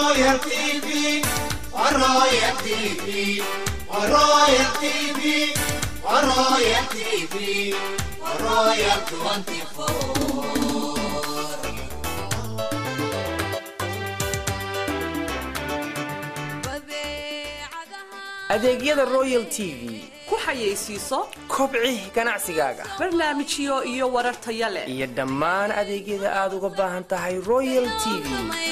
Royal TV, Royal TV, Royal TV, Royal TV, Royal 24. adeegyada royal t v ku xayeysiiso kobci ganacsigaaga barnaamijyo iyo warar taya leh iyo dhammaan adeegyada aad uga baahan tahay royal t v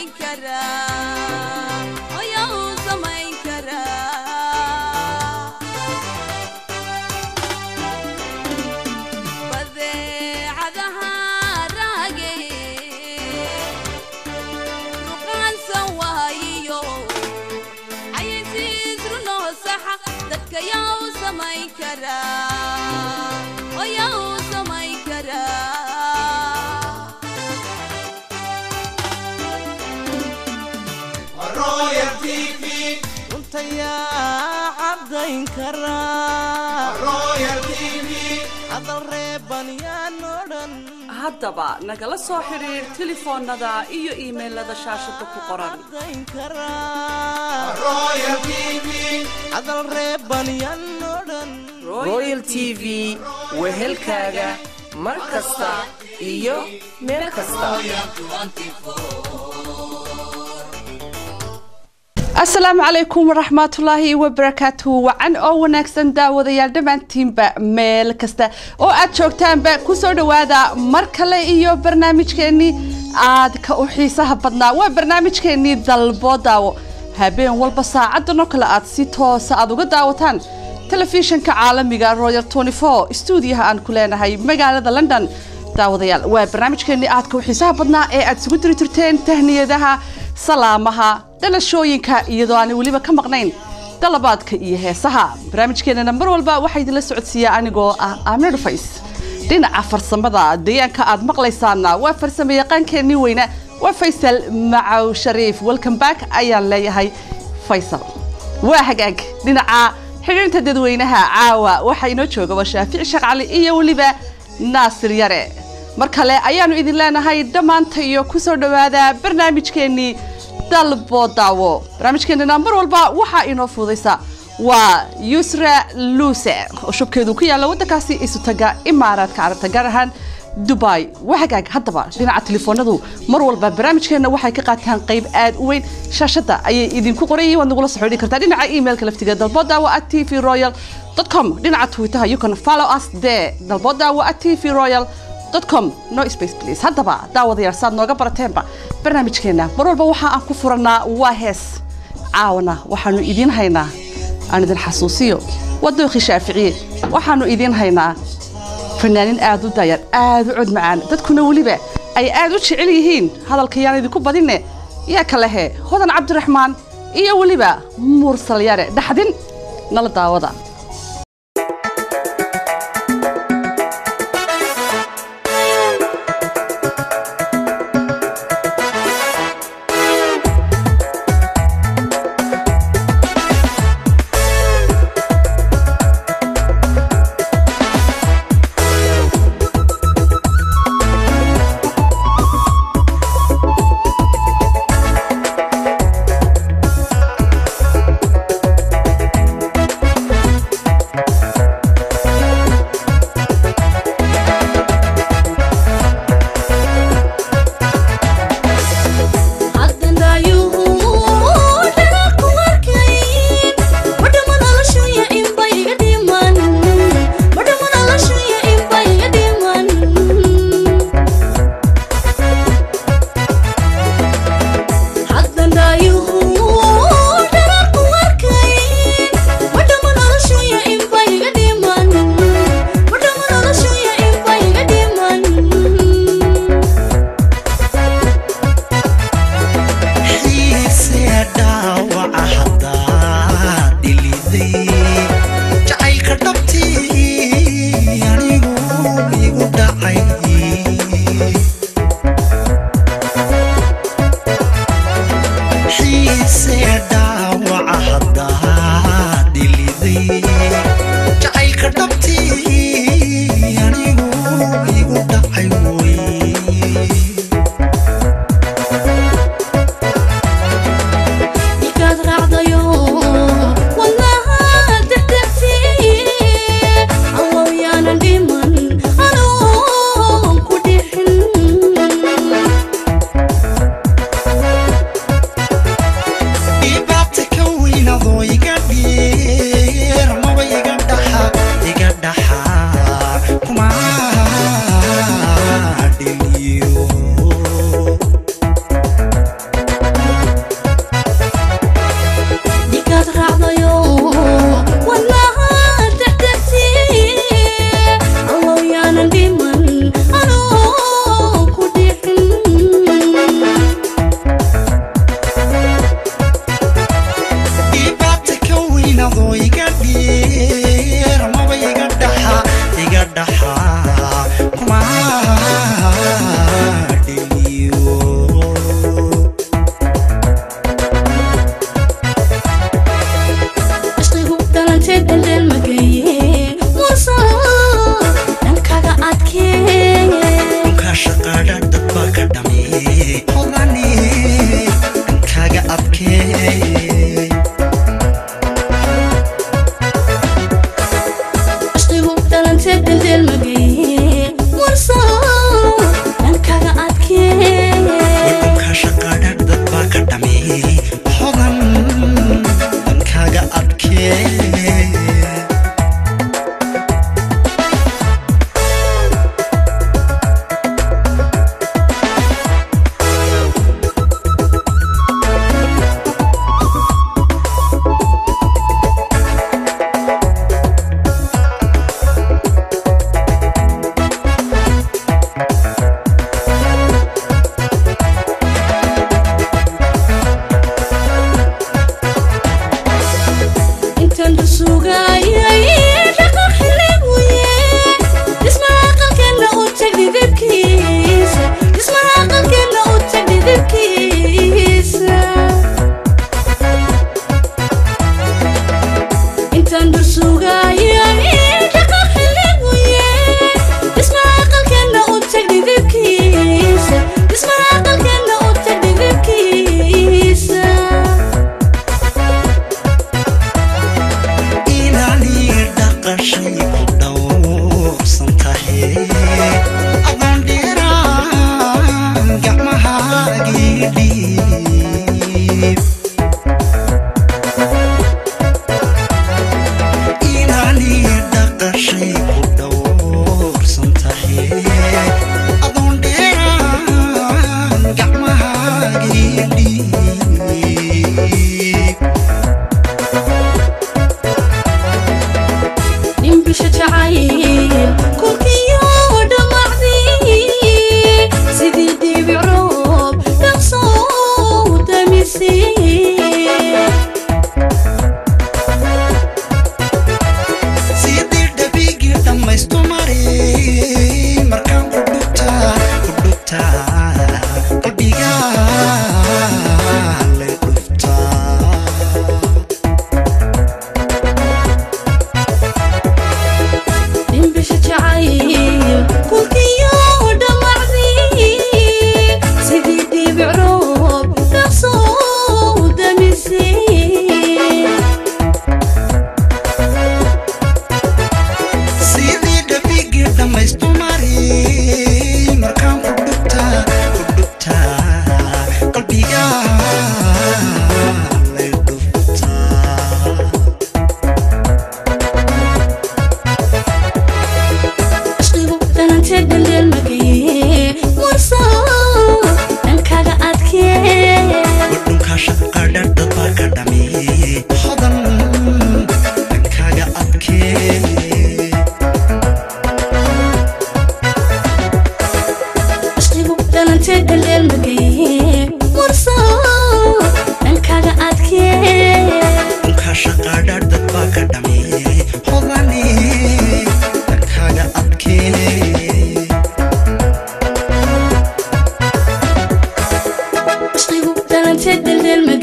Royal TV, runtayaa caddayn karaa Royal TV, hadal reeban yaan oo dhan haddaba nagala soo xidhiir telefoonnada iyo iimaylada shaashada ku qoran caddayn karaa Royal TV, hadal reeban yaan oo dhan royal t v wehelkaaga mar kasta iyo meel kasta asalaamu calaykum waraxmatullaahi wabarakaatu wacan oo wanaagsan daawadayaal dhammaantiinba meel kasta oo aad joogtaanba kusoo dhowaada mar kale iyo barnaamijkeennii aadka u xiisaha badnaa waa barnaamijkeennii dalbo daawo habeen walba saacadan oo kale aad si toosa aad uga daawataan telefishinka caalamiga royal stuudiyaha aan ku leenahay magaalada london daawadayaal waa barnaamijkeennii aadka u xiisaha badnaa ee aad isugu diri jirteen tahniyadaha salaamaha dhalashooyinka iyadoo aanay weliba ka maqnayn dalabaadka iyo heesaha barnaamijkeenana mar walba waxaa idinla socodsiiya anigoo ah aamina dhufays dhinaca farsamada deegaanka aad maqlaysaana waa farsamo yaqaankeenii weyna waa faysal macaw shariif welcome back ayaan leeyahay faysal waa hagaag dhinaca xidhiirta dadweynaha caawa waxaa inoo jooga waa shaafici sheekh cali iyo weliba naasir yare mar kale ayaanu idin leenahay dhammaanta iyo kusoo dhowaada barnaamijkeennii dalbo daawo barnaamijkeenana mar walba waxaa inoo fududaysa waa yusra luuse oo shubkeedu ku yaalla waddankaasi isutaga imaaraadka carabta gaar ahaan dubai waa hagaag haddaba dhinaca telefoonadu mar walba barnaamijkeenna waxay ka qaataan qayb aad u weyn shaashadda ayay idinku qorayiin waad nagula soo xidhi kartaa dhinaca emailka laftiga dalbodaawo at t v royal com dhinaca twitterha you can follow us there dalbodaawo at t v royal com no space please haddaba daawadayaal saad nooga barateenba barnaamijkeenna mar walba waxa aan ku furannaa waa hees caawana waxaanu idiin haynaa aan idin xasuusiyo waa dookhii shaaficiye waxaanu idiin haynaa fanaanin aad u daayar aad u cod macaan dadkuna weliba ay aad u jecel yihiin hadalka yaan idinku badinne yaa ka lehe hodan cabdiraxmaan iyo weliba mursal yare dhaxdin nala daawada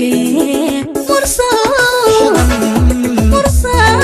adkee mursal mursal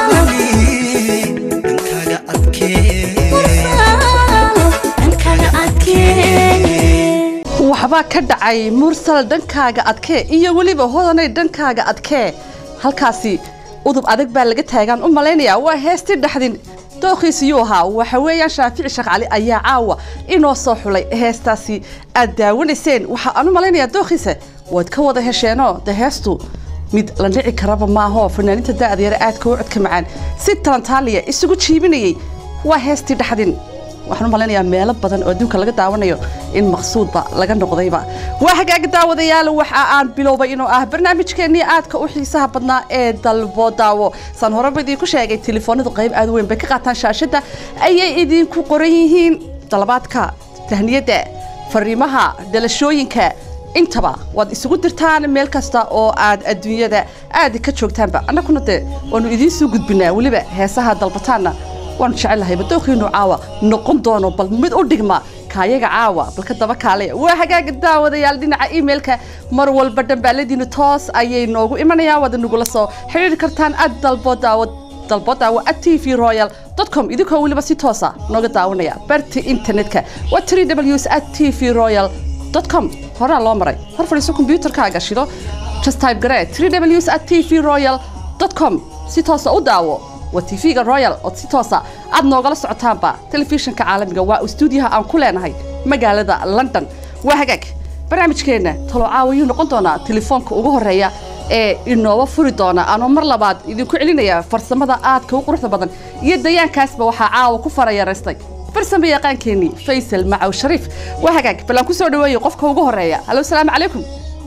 dhankaaga adkee dhankaaga adkee waxbaa ka dhacay mursal dhankaaga adkee iyo weliba hodanay dhankaaga adkee halkaasi udub adag baa laga taagaan u malaynayaa waa heestii dhexdin dookhiisiyuu ahaa waxa weeyaan shaafici sheekh cali ayaa caawa inoo soo xulay heestaasi aad daawanayseen waxa aan u malaynayaa dookhiisa waad ka wada hesheenoo de heestu mid la dhici karaba maahoo fanaaninta da'da yare aadka u codka macaan si talantaaliya isugu jiibinayay waa heestii dhexdin waxaan u malaynayaa meelo badan oo adduunka laga daawanayo in maqsuudba laga noqdayba waa hagaaga daawadayaal waxa aan bilowbay inuu ah barnaamijkeennii aadka u xiisaha badnaa ee dalbo daawo saan horeba idinku sheegay telefoonadu qayb aad u weyn bay ka qaataan shaashadda ayay idinku qoran yihiin dalabaadka tahniyadda fariimaha dhalashooyinka intaba waad isugu dirtaan meel kasta oo aad adduunyada aad ka joogtaanba annaguna dee waanu idiin soo gudbinaa weliba heesaha dalbataanna waanu jecelahay badooqiinu caawa noqon doono bal mid u dhigma kaayaga caawa balka daba kaale waa hagaaga daawadayaal dhinaca emailka mar walba dhambaaladiinu toos ayay noogu imanayaan waad nagula soo xiriiri kartaan ad dalbo daawo dalbo daawo at t v royal com idinkoo weliba si toosa nooga daawanaya barta internetka waa three ws at t v royal com horaa loo maray hor fadhiiso kombyuutarkaaga shido just type garee three ws at t v royal com si toosa u daawo waa tv-ga royal oo si toosa aad noogala socotaanba telefishinka caalamiga waa stuudiyaha aan ku leenahay magaalada london waa hagaag barnaamijkeenna talo caawayuu noqon doonaa telefoonka ugu horeeya ee inooba furi doona anoo mar labaad idinku celinaya farsamada aadka u quruxda badan iyo dayaankaasba waxaa caawa ku farayaraystay farsamo yaqaankeenii faysal macaw shariif waa hagaag bal aan ku soo dhaweeyey qofka ugu horeeya halo salaamu calaykum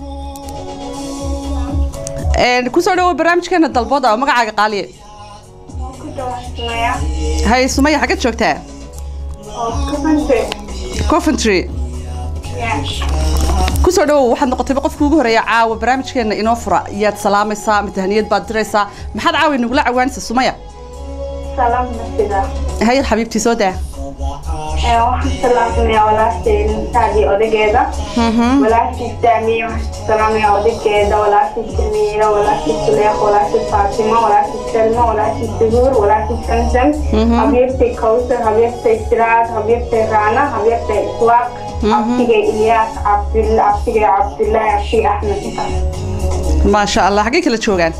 kusoo dhawo barnaamijkeena dalbooda oo magacaaga qaaliye hay sumaya xagad joogtaa coventry kusoo dhawow waxaad noqotayba qofka ugu horeeya caawa barnaamijkeena inoo fura yaad salaamaysaa matahaniyad baad diraysaa maxaad caawa inagula cawaanaysa sumaya سلام نفسي hay xabiibtii soo daa waxaan salaamayaa walaashay nintaadii odageeda walaashii saamiye waxaan salaamayaa odageeda walaashii samiira walaashii suleeq walaashii faatimo walaashii selma walaashii suhuur walaashii samsam habyartay kawsar habyartay siraad habyartay raana habyartay iswaaq abtigay ilyaas cabdul abtigay cabdullaahi abshii axmed intaas maasha allah xaggay kala joogaan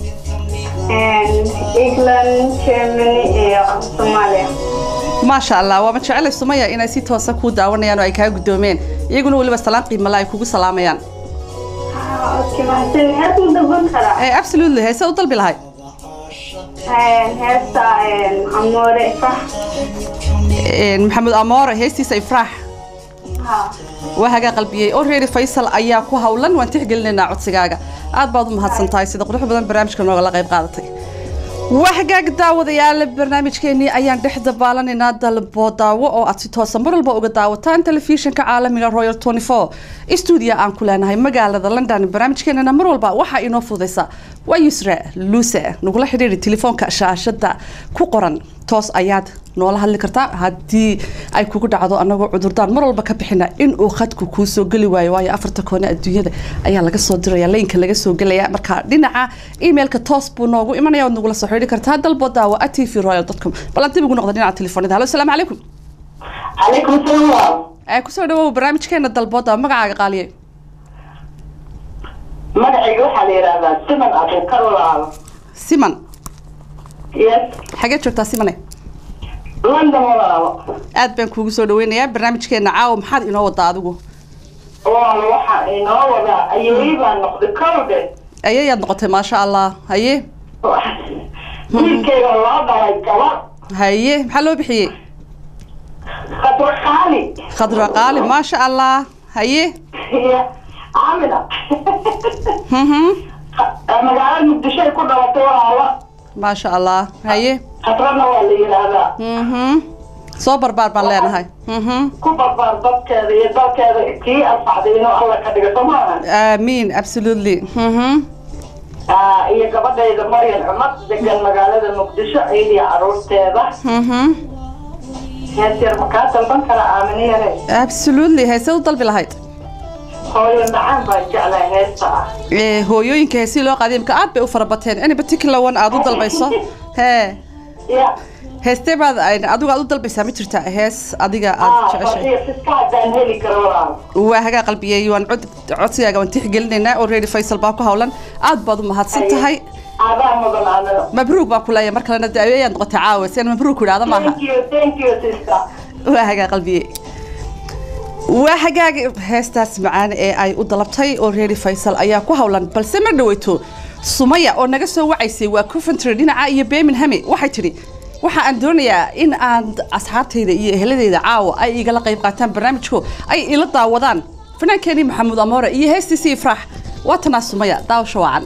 england germany iyo soomaaliya maasha allah waama jecelay sumaya inay si toosa kuu daawanayaan oo ay kaa guddoomeen iyaguna weliba salaan qiimala ay kugu salaamayaan Okay, mahadsan hees ma dalban karaa Eh, absolutely heese u dalbi lahay heesta amoore fax maxamed amoore heestiisa ifraax ha waa hagaa qalbiyey already faysal ayaa ku hawlan waan tixgelinaynaa codsigaaga aad baad u mahadsan tahay sida qurux badan barnaamijka noogala qayb qaadatay waa hagaag daawadayaal barnaamijkeenii ayaan dhex dabaalanaynaa dalbo daawo oo aad si toosa mar walba uga daawataan telefishinka caalamiga royal 24 stuudiya aan ku leenahay magaalada london barnaamijkeenana mar walba waxaa inoo fudaysa waa yusra luuse nagula xidhiiri telefoonka shaashada ku qoran toos ayaad noola hadli kartaa haddii ay kugu dhacdo anagoo cudurdaan mar walba ka bixina in uu khadku kuu soo geli waayo waayo afarta koone adduunyada ayaa laga soo diraya laynka laga soo gelaya marka dhinaca emailka toos buu noogu imanaya waad nagula soo xidhiiri kartaa dalbo daawo at tv royal com bal aan dib ugu noqda dhinaca telefoonada halo asalaamu calaykum calaykum salaam ee kusoo dhawow barnaamijkeena dalbo daawo magacaaga qaaliye magacayga waxaa la yidhaahdaa siman abuukar walaalo siman yes xagee joogtaa simane london walaalo aad baan kuugu soo dhaweynayaa barnaamijkeena caawa maxaad inoo wadaa adigu walaalo waxaa inoo wadaa ayay baa noqday kowde ayayaad noqotay maasha allah haye wiilkayga loo dhalay gabadh haye maxaa loo bixiyey khadra qaali khadra qaali maasha allah haye iyo caamina mhm magaalada muqdisho ay ku dhalatay walaalo maasha allah haye khadrana waa la yidhaahdaa mhm soo barbaar baan leenahay mhm ku barbaar dadkeeda iyo dalkeeda kii anfacday inuu alla ka dhigo soo maaha aamiin absolutely mhm Ah, iyo gabadhayda maryan cumad degan magaalada muqdisho iyada iyo caruurteeda mhm hees yar makaa dalban kara aaminiyare absolutely heese u dalbi lahayd hooyo macaan baa jeclaa heesta ah Ee, hooyooyinka heesii loo qaaday imka aad bay u fara bateen any particular one aad u dalbayso hee ya heestee baad ay- adigu aad u dalbaysaa ma jirta hees adiga aad ah jeceshay fadhiya fiska haddaan heli karo walaal waa hagaa qalbiyey waan cod codsigaaga waan tixgelinaynaa already faysal baa ku hawlan aad baad u mahadsan tahay adaa mudan anada mabruug baan ku leeyahay mar kalena de ayaad noqotay caawa si aan mabruug ku idhaahda maaha thank you thank you sister waa hagaa qalbiye waa hagaag heestaas macaan ee ay u dalabtay oo reeri faysal ayaa ku hawlan balse ma dhaweyto sumaya oo naga soo wacaysay waa coventry dhinaca iyo birmingham waxay tidhi waxa aan doonayaa in aan asxaabtayda iyo eheladeyda caawa ay igala qayb qaataan barnaamijku ay ila daawadaan fanaankeenii maxamuud amoore iyo heestiisii ifraax waa tanaa sumaya daawasho wacan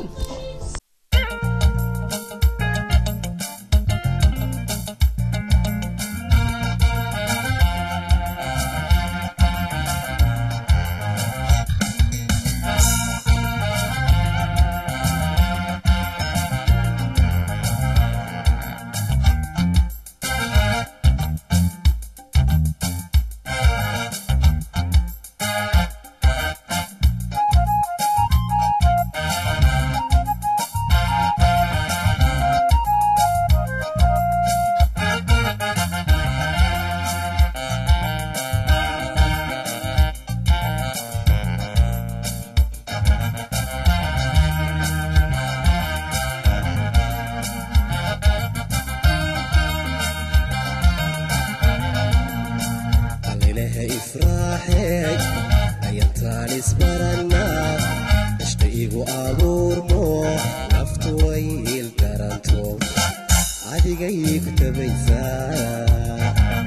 allilaha ifraaxeeg ayantaan isbarannaa ishta igu abuurmo naftu way il daranto adiga iigu tabaysaa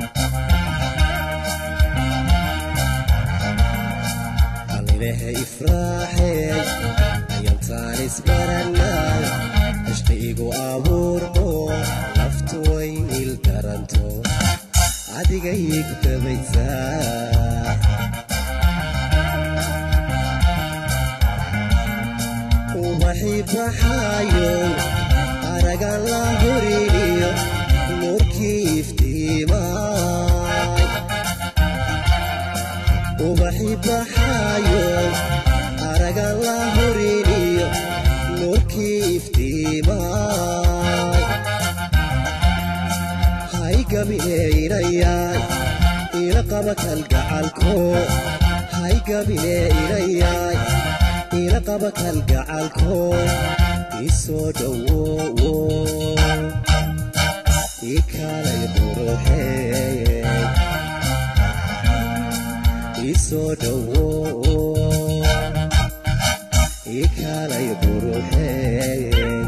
allilaha ifraaxeeg ayantaan isbarannaa ishta igu abuurmo naftu way il daranto adiga iigu tabaysaa ubaxii baxaayo aragan la horiniyo nuurkii iftiimaay ubaxii baxaayo aragan la horiniyo nuurkii iftiimaay hay gabineeynayaay ila qaba kalgacalko hay gabineeynayaay ila qaba kalgacalko isoo dhowowo ii kaalay quruxeey isoo dhowowo ii kaalay quruxeey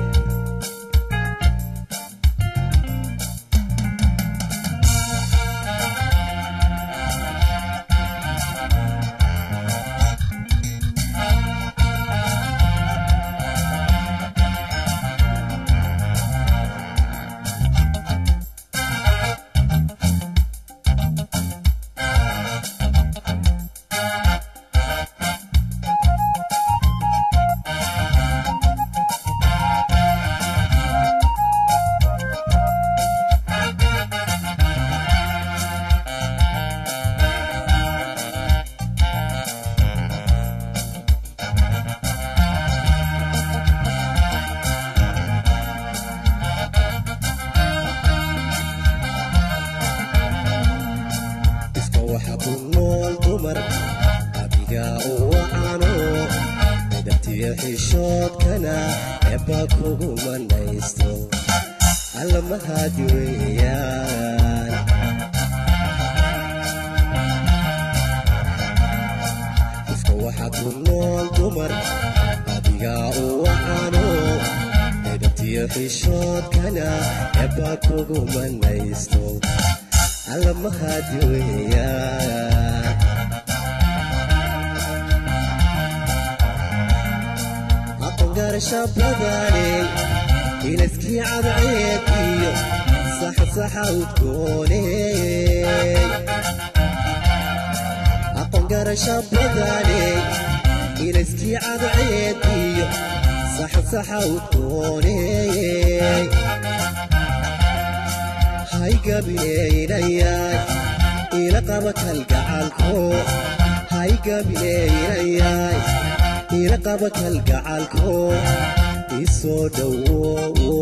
iska waxa ku nool dumar adiga u wacano midabtiyo xishoodkana eebba kugu manaysto alla mahadi weeyaan iska waxa ku nool dumar adiga u wacano midabtiyo xishoodkana eebba kugu manaysto alla mahadi weeyaan aqoon garasha badane inaskii cadceed iyo saxsaxa udgoone aqoon garasha badane inaskii cadceed iyo saxsaxa udgoone hay gabineeynayaay ila qaba kalgacalko hay haygabiyeeyayaay ila qaba kalgacalko isoo dhowo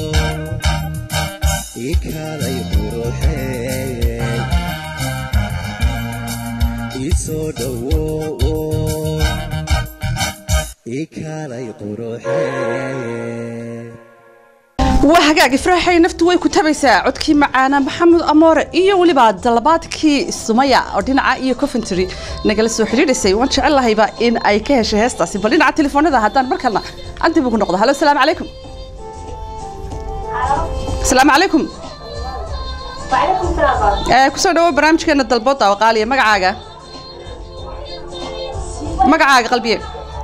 ikaalay quruxeey isoo dhowo ikaalay quruxeey waa hagaag ifraaxay naftu way ku tabaysaa codkii macaana maxamed amoore iyo weliba dalabaadkii sumaya oo dhinaca iyo coventry nagala soo xidhiidhaysay waan jecel lahayba in ay ka heshay heestaasi bal dhinaca telefoonada haddaan markalna aan dib ugu noqdo halo asalaamu calaykum asalaamu calaykum وعليكم السلام ee kusoo dhawo barnaamijkeena dalbooda waqaaliya magacaaga magacaaga qalbiye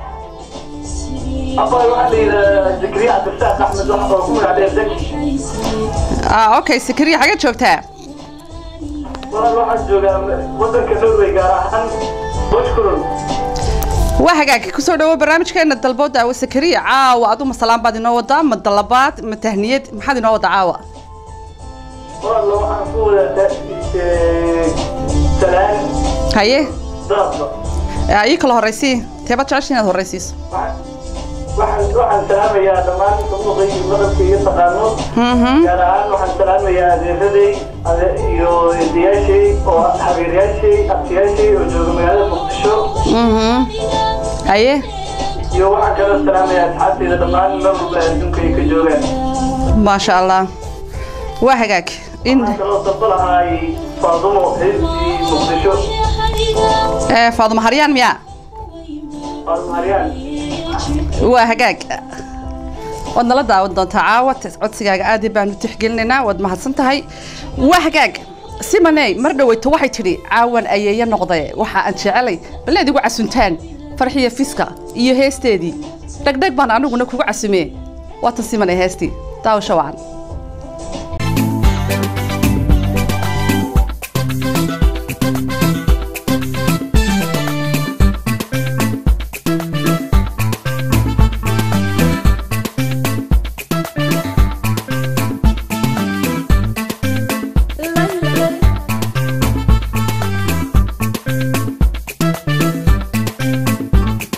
أبا واحد زكريا عبد الفتاح أحمد واحد أقول عليه زكي ah okay sakariya xagee joogtaa والله واحد جوجا ودن كنوري قارحان واشكرون waa hagaag kusoo dhawo barnaamijkeena dalbooda awa sakariya caawa aduma salaan baad inoo wadaa ma dalabaad ma tahniyad maxaad inoo wadaa caawa والله واحد أقول سلام haye ضابط aa, ii kala horraysii teebaad jecesha inaad horraysiiso waxaan waxaan salaamayaa dhammaan muqii madabka iyo taqaano gaar ahaan waxaan salaamayaa adeeraday ade- iyo eedayaashay oo habeeryaashay abtiyaashay oo jooga magaalada muqdisho Mhm. haye iyo waxaan kaloo salaamayaa asxaabteyda dhammaan meel walba adduunka ay ka joogaan maasha allah waa hagaag in waxaan kaloo dalba lahaay faadumo heestii muqdisho ee, faadumo haryaan miyaa faadumo haryaan waa hagaag waad nala daawan doontaa caawa tes- codsigaaga aad iyo baanu tixgelinaynaa waad mahadsan tahay waa hagaag simaney mar dhoweyto waxay tidhi caawan ayeeya noqdaye waxa aan jecelay baleed igu casuntaan farxiya fiska iyo heesteedii dhegdheg baan aniguna kugu casumee waatan simaney heestii daawasho wacan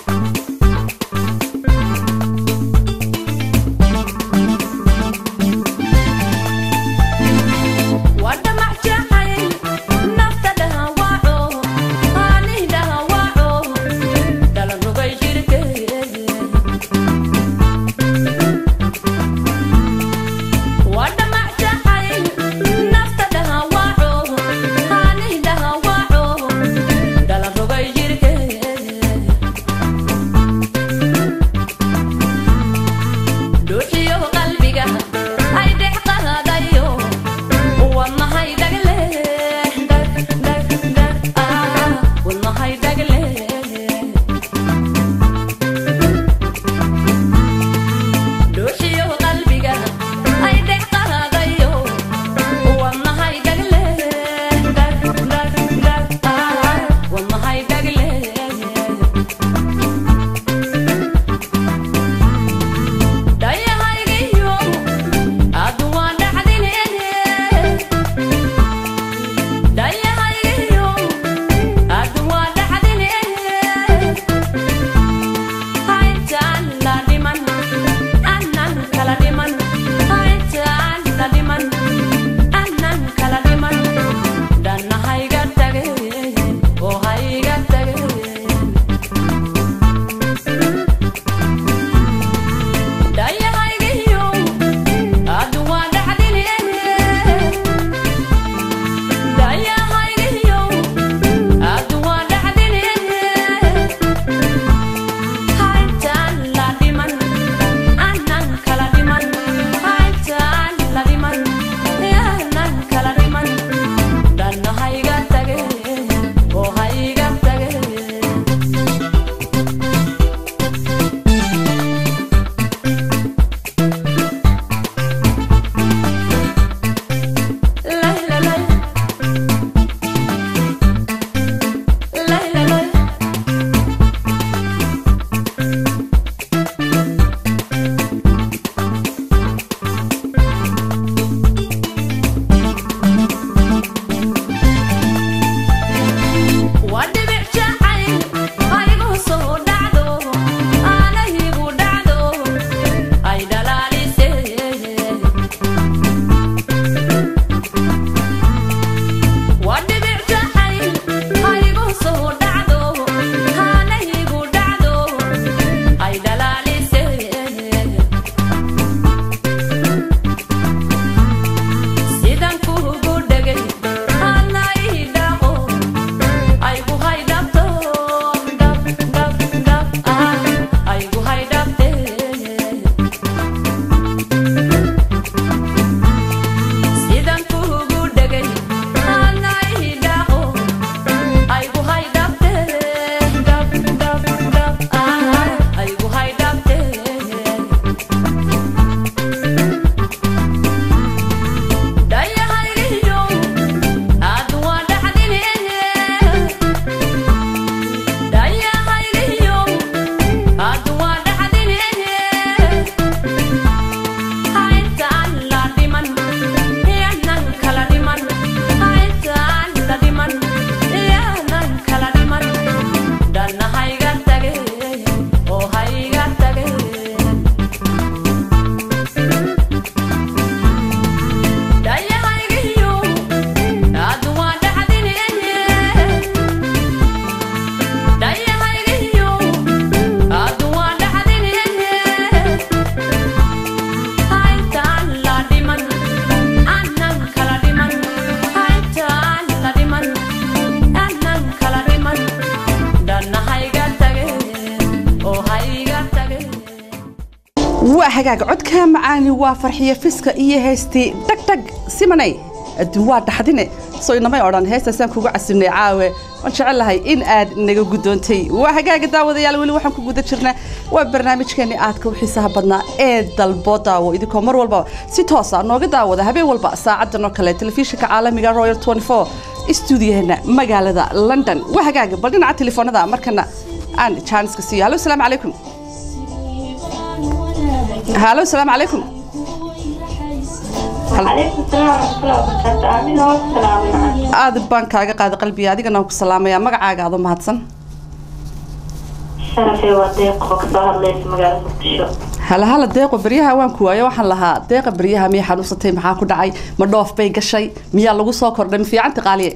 Thank waa hagaag codka macaani waa farxiyo fiska iyo heystii dhagdhag simanay adduun waa dhaxdine soo inamay odhan heestaasaan kugu casinay caawe waan jecel lahay in aad naga guddoontay waa hagaaga daawadayaal weli waxaan ku guda jirnaa waa barnaamijkeeni aadka u xiisaha badnaa ee dalbo daawo idinkoo mar walba si toosa nooga daawada habeen walba saacadan oo kale telefishinka caalamiga royal 24 stuudiyaheena magaalada london waa hagaaga bal dhinaca telefoonada markana aan jaaniska siiyo hallo asalaamu calaykum هالو السلام عليكم عليكم السلام ورحمة الله وبركاته آمين والسلام عليكم aad baan kaaga qaaday qalbiga adigana waan ku salaamayaa magacaaga adoo mahadsan شرفي وديق وكسو هدليس مقالة مقدشو hala hala deeqo beryaha waan ku waayo waxaan lahaa deeqa beryaha miyay xanuunsatay maxaa ku dhacay ma dhoof bay gashay miyaa lagu soo kordhay ma fiicanta qaaliye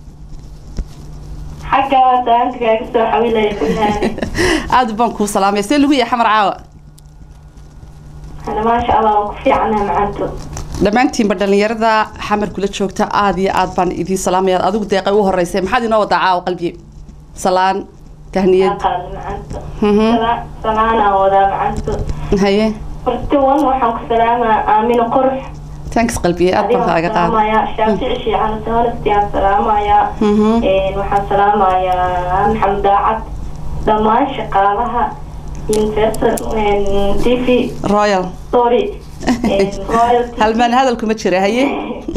حقا وسألتك أكسو حويلة يكونها aad baan kuu salaamaya see lagu yahay xamar caawa أنا ما شاء الله وكفي عنها معنتو dhammaantiinba dhallinyarada xamar kula joogta aad iyo aad baan idiin salaamaya adigu deeqay u horeysay maxaad inoo wadaa caawa qalbiye salaan tahniyad قال معنتو Mhm. سلامة ودا معنتو haye فرتي وان وحن كسلامة آمين قرح thanks qalbiye aad baan kaaga qaaday سلامة يا شافعي شي على سهولستي سلامة يا Mhm. إيه وحن سلامة يا محمد داعت دمان شقالها ينفصل تي في royal سوري رويالتي halmaan hadalku ma jira haye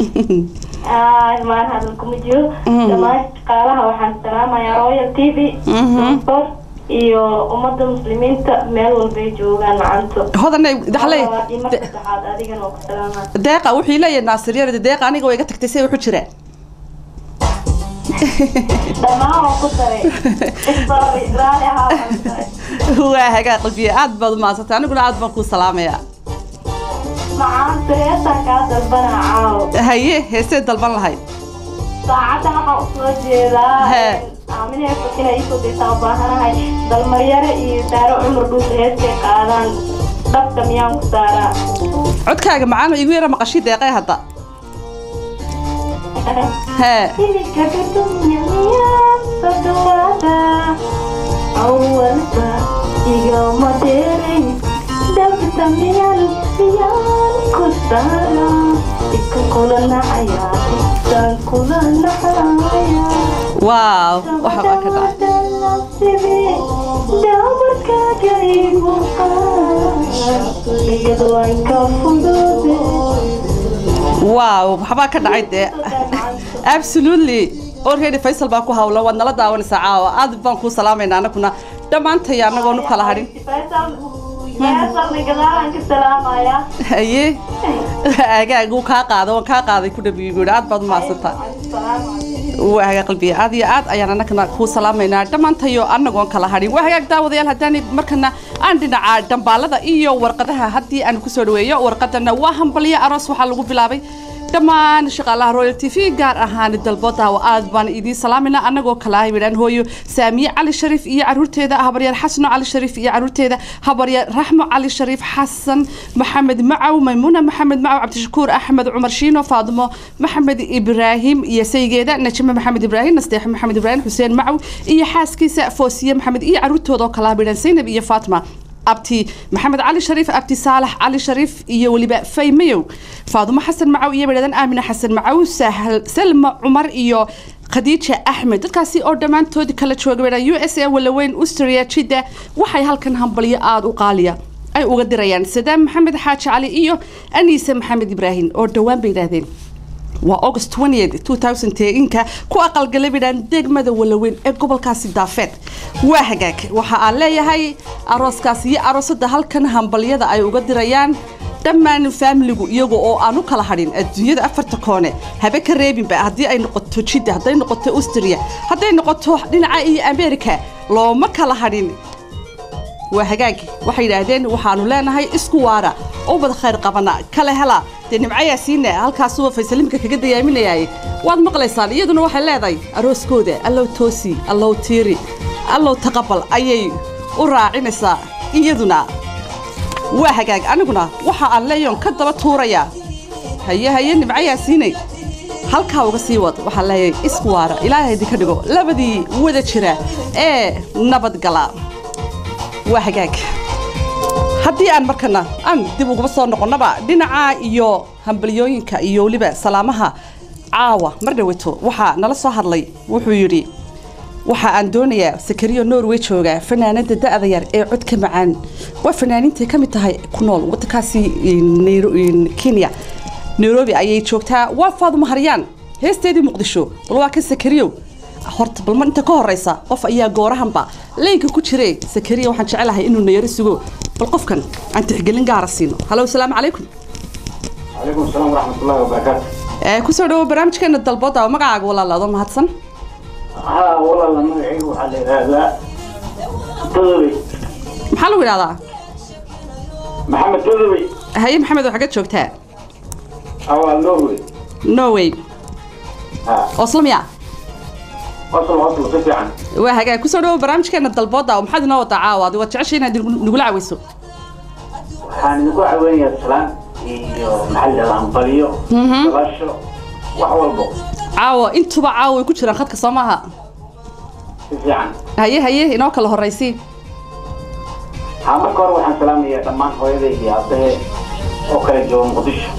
maan hadalkuma jiro dhammaan shaqaalaha waxaan salaamayaa royal t v Mhm. sport iyo ummadda muslimiinta meel walbay joogaan macanto hodanay daxlay labaad iyo marka saddexaad adigana waa ku salaamaa deeqa wuxuu leeyahay naasir yarada deeqa aniga way iga tagtay see wuxuu jiraa dhammaan waan ku daray sorry raali ahaa waan ku daray waa hagaa qalbiye aad baad u mahadsantay aniguna aad baan kuu salaamayaa macaanta heestaan kaa dalbanaa caawo haye heesee dalban lahayd saacadda waxaan usoo jeedaa Hee. aaminee fakina iisoo daysaa u baahanahay dalmaryare iyo daaro cumar dhuus heestay qaadaan dhabka miyaan ku saaraa codkaaga macaan igu yara maqashii deeqee hadda hee Iminka kadunya miyaan soo dhawaada awalba igama dheeray dhabta miyaan miyaan ku saara ikan kula nacaya ikan kula nacaya waaw waxa baa ka dhacay waaw waxbaa ka dhacay dee absolutely already faysal baa ku hawlan waad nala daawanaysaa caawa aad baan kuu salaamaynaa anaguna dhammaantay anagoonu kala hadhin haye agaag uu kaa qaada waan kaa qaaday ku dhabiyo guuri aad baad u mahadsantaa waa hagaag qalbiga aad iyo aad ayaan annagana kuu salaamaynaa dhammaantayo annagoon kala hadhin waa hagaag daawadayaal haddaani markana aan dhinaca dhambaalada iyo warqadaha haddii aan kusoo dhaweeyo warqadana waa hambalyo aroos waxaa lagu bilaabay dhammaan shaqaalaha royal t v gaar ahaan dalbo daawo aad baan idiin salaamayna annagoo kala ah yidhaan hooyo saamiye cali shariif iyo caruurteeda habaryaer xasno cali shariif iyo caruurteeda habaryaer raxmo cali shariif xasan maxamed macaw maymuuna maxamed macaw cabdishakuur axmed cumar shiino faadimo maxamed ibraahim iyo saygeeda najime maxamed ibraahim nasteex maxamed ibraahim xuseen macaw iyo xaaskiisa foosiye maxamed iyo caruurtooda oo kala ah yidhaan zaynab iyo faatma abti maxamed cali shariif abti saalax cali shariif iyo weliba faymayow faadumo xasan macaw iyo bedhadan aamina xasan macaw sahal salma cumar iyo khadiija axmed dadkaasi oo dhammaantood kala jooga bedha u s a walaweyn ustria jidda waxay halkan hambalyo aada u qaaliya ay uga dirayaan sadaam maxamed xaaji cali iyo aniise maxamed ibraahim oo dhowaan bay yidhaahdeen waa august 20 2010ka ku aqalgalay bidhaan degmada walaweyn ee gobolkaasi daafeed waa hagaag waxa aan leeyahay arooskaas iyo aroosada halkan hambalyada ay uga dirayaan dhammaan faamiligu iyaga oo aan u kala hadhin adduunyada afarta koone habe ka reebinba haddii ay noqoto jidda hadday noqoto austria hadday noqoto dhinaca iyo america looma kala hadhin waa hagaag waxay yidhaahdeen waxaanu leenahay isku waara oo bad khayr qabana kale hela dee nimcayaa siine halkaasuba faysalimka kaga dayaaminayay waad maqlaysaan iyaduna waxay leedahay arooskooda allow toosi allow tiiri allow taqabal ayay u raacinaysaa iyaduna waa hagaag aniguna waxa aan leeyoon ka daba tuurayaa haye haye nimcayaa siinay halkaa uga sii wad waxaan leeyahay isku waara ilaahay idinka dhigo labadii wada jira ee nabadgala waa hagaag haddii aan markana aan dib ugaba soo noqonnaba dhinaca iyo hambalyooyinka iyo weliba salaamaha caawa mar dhaweto waxaa nala soo hadlay wuxuu yidhi waxa aan doonayaa sakariyo norway jooga fanaanada da-da yar ee codka macaan waa fanaaniintay ka mid tahay ku nool wadankaasi Nairo- kenya nairobi ayay joogtaa waa faadumo haryaan heesteedii muqdisho bal waa kan sakariyo horta balma inta ka horeysa qof ayaa goorahanba leynka ku jire sakariya waxaan jecelahay inuu nayaro sugo bal qofkan aan tixgelin gaara siino halo asalaamu calaykum calaykum asalaam waraxmatullaahi wabarakaatu Eh, kusoo dhawo barnaamijkeena dalbooda oo magacaaga walaalaado mahadsan haa walaala magacaygu waxaa la yidhaahdaa todobey maxaa lagu idhahdaa maxamed todobey haye maxamed oo xagga joogtaa awaa norway norway haa oo islamia oslo oslo si fiican waa hagaag kusoo dhawo barnaamijkeena dalbooda oo maxaad inoo wadaa caawa adigo waad jeceshay inaad nagu- nagula caweyso waxaan idinku caweynayaa salaan iyo maxaa la yidhahdaa hambalyo dalasho wax walbo caawa intuba caawa way ku jiraan khadka soo maaha si fiican haye haye inoo kala horeysi haa marka hore waxaan salaamayaa dhammaan hooyaday iyo aabbahe oo kala jooga muqdisho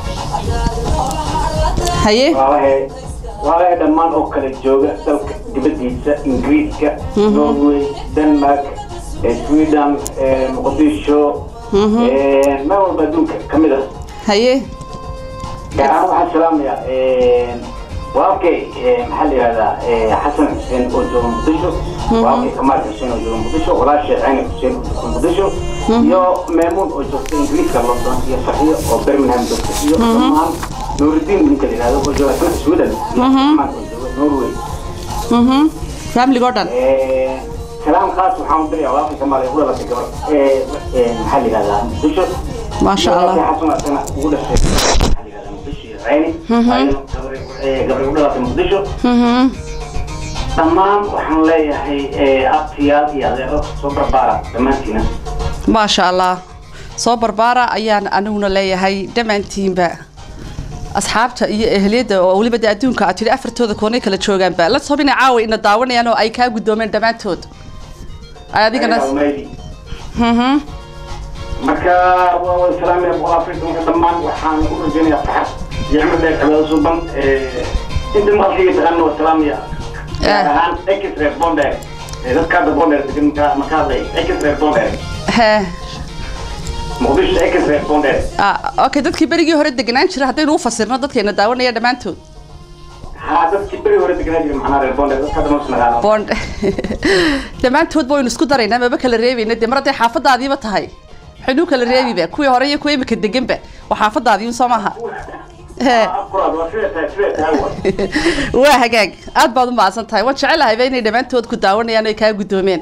haye walaalahe walaalahe dhammaan oo kala jooga dalka dibaddiisa ingiriiska norway denmark eh, sweden eh, muqdisho eh, meel walba adduunka ka mid ah haye gaar ahaan waxaan salaamayaa eh, walaalkay eh, maxaa la yidhahdaa eh, xasan xuseen oo jooga muqdisho walaalkay kamaal xuseen oo jooga muqdisho walaashay cayni xuseen oo jooga muqdisho iyo meemuun oo joogta ingiriiska london iyo saxiyo oo birmingham joogta iyo dhammaan nuuridiin ninka la yidhahdo oo jooga dalka sweden iyo dhammaan oo jooga norway mhm familigo dhan Eh, salaam khaas waxaan u dirayaa walaalkay kamaal ee u dhalatay gabar eh, eh, maxaa la yidhahdaa muqdisho Maasha Iyo Allah. walaalkay xasan asana ugu dhashay maxaa la yidhahdaa muqdisho iyo cayni ayadana gabar- eh, gabar u dhalatay muqdisho mhm dhammaan waxaan leeyahay eh, abtiyaal iyo adeero soo barbaara dhammaantiina maasha allah soo barbaara ayaan aniguna leeyahay dhammaantiinba asxaabta iyo ehliyadda oo weliba de adduunka aad tidhi afartooda koonay kala joogaanba la sob inay caawa ina daawanayaan oo ay kaa guddoomeen dhammaantood ay adigana Almaydi. mhm marka waa wada salaamaya boqol afrika marka dhammaan waxaan u rajaynayaa farxad iyo cimri dheer cibaado suuban Eh, inta maqalkayga taqaana waa salaamaya gaar ahaan exre bonder dadka hadda bonder degan marka- marka hadlay exre bonder hee muqdisho exre bonder ah, okay dadkii berigii hore deganaan jira haddaynu u fasirno dadkeena daawanaya dhammaantood haa dadkii beri hore deganaa jira maxaa reer bonder dadka hadda mas naqaano bond dhammaantoodba waynu isku daraynaa maba kala reebayna dee mar hadday xaafadaadiiba tahay waxaynu kala reebiba kuwii hore iyo kuwa imika deganba waa xaafadaadii un soo maaha Hee. afkuraad waa sida tahay sida tahay wa waa hagaag aad baad u mahadsan tahay waan jecelahayba inay dhammaantood ku daawanayaan oy kaa guddoomeen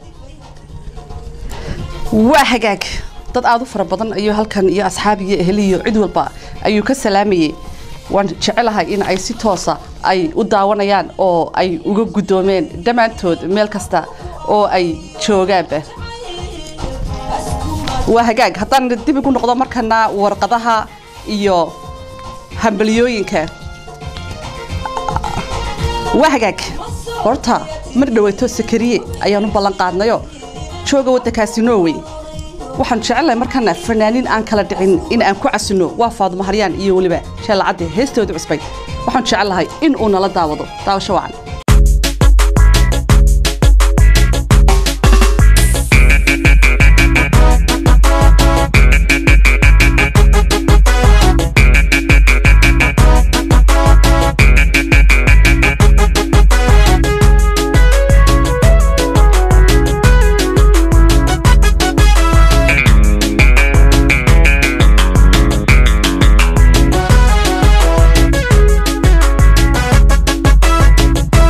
waa hagaag dad aad u fara badan ayuu halkan iyo asxaab iyo ehli iyo cid walba ayuu ka salaamayey waan jecelahay in ay si toosa ay u daawanayaan oo ay uga guddoomeen dhammaantood meel kasta oo ay joogaanba waa hagaag haddaan dib igu noqdo markana warqadaha iyo hambalyooyinka waa hagaag horta mar dhaweyto sakariye ayaan u ballan qaadnayo jooga waddankaasi norway waxaan jecelahay markana fanaaniin aan kala dhicin in aan ku casino waa faadumo haryaan iyo weliba sheelacadde heestooda cusbay waxaan jecelahay in uu nala daawado daawasho wacan Thank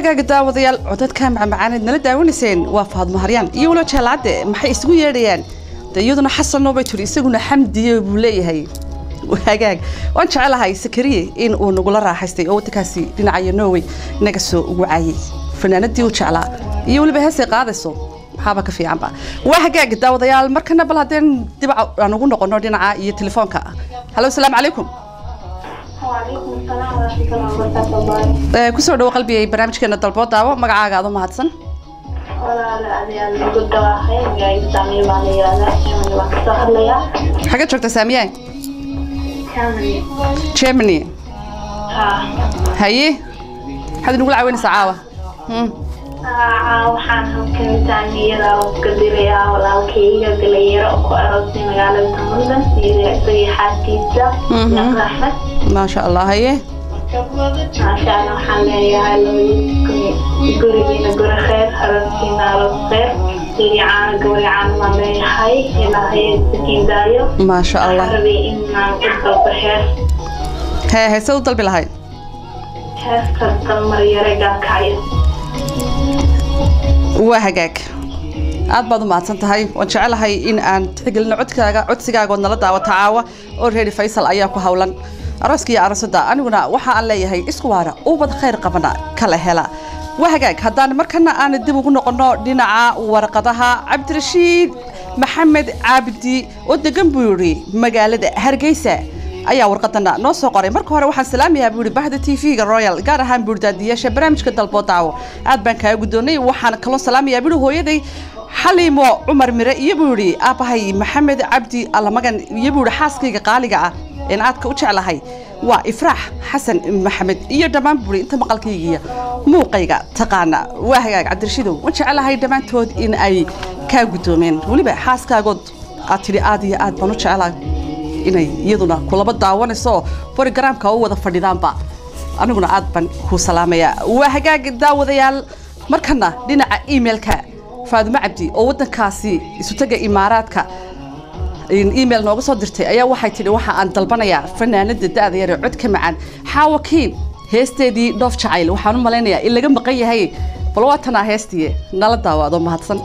hagaaga daawadayaal codadka macmacaaneed nala daawanayseen waa faadmo haryaan iyo walo jeelaade maxay isugu yeedhayaan de iyaduna xasanoo bay tiri isaguna xamdiye buu leeyahay hagaag waan jecelahay sakariye in uu nagula raaxaystay oo waddankaasi dhinacayo norway naga soo wacaayey fanaanadii u jeclaa iyo weliba heesay qaadayso maxaaba ka fiicanba waa hagaag daawadayaal markana bal haddeen dibac aan ugu noqono dhinaca iyo telefoonka halo asalaamu calaykum وعليكم السلام ورحمة الله وبركاته Ee, kusoo dhawo qalbigay barnaamijkeena dalbood daawo magacaaga aad u mahadsan walaala adiyaan ugu dhawaaqay magacayga saamiye baan la yihahdaa germany baan kasoo hadlayaa xagee joogta saamiye germany germany ha haye maxaad inugula caawinaysaa caawa Hmm. Aa, waxaan halkan saamiyada ka dirayaa walaalkayga galeeyaro oo ku aroosay magaalada london iyo isagii xaaskiisa Mhm. naqd axmed maasha allah haye maasha allah waxaan leeyahay labadiis gurigiina guri kheyr arooskiina aroos kheyr guricaana gawricaan baan leeyahay ilaahay sakiin daayo maasha allah waxaan rabay inaan ku dalbo hees hee heesad u dalbi lahayd heesta dalmar yare gaabkacyo waa hagaag aad baad u mahadsan tahay waan jecelahay in aan tixgelino codkaaga codsigaaga ood nala daawata caawa oo reeri faysal ayaa ku howlan arooska iyo aroosadda aniguna waxa aan leeyahay isku waara ubad khayr qabana kala hela waa hagaag haddaan markana aan dib ugu noqono dhinaca warqadaha cabdirashiid maxamed caabdi oo degan buu yidhi magaalada hargeysa ayaa warqadana noo soo qoray marka hore waxaan salaamayaa buu yidhi bahda t v-ga royal gaar ahaan buurdaadiyaasha barnaamijka dalboo daawo aad baan kaaga guddoonnay waxaan kaloo salaamayaa buu yidhi hooyaday xaliimo cumar mire iyo buu yidhi aabbahay maxamed cabdi allamagan iyo buu yidhi xaaskayga qaaliga ah een aadka u jeclahay waa ifraax xasan maxamed iyo dhammaan buri inta maqalkaygiiya muuqayga taqaana waa hagaag cabdirashiidow waan jecelahay dhammaantood in ay kaa guddoomeen weliba xaaskaagood aad tidhi aad iyo aad baan u jecelahay inay iyaduna kulaba daawanayso borogaraamka u wada fadhidaanba aniguna aad baan ku salaamayaa waa hagaag daawadayaal markana dhinaca emailka faadimo cabdi oo waddankaasi isutaga imaaraadka email nooga soo dirtay ayaa waxay tidhi waxa aan dalbanayaa fanaanada da'da yar ee codka macaan xaawakiin heesteedii dhoof jacayl waxaan u malaynayaa in laga maqan yahay bal waa tanaa heestii nala daawaado mahadsan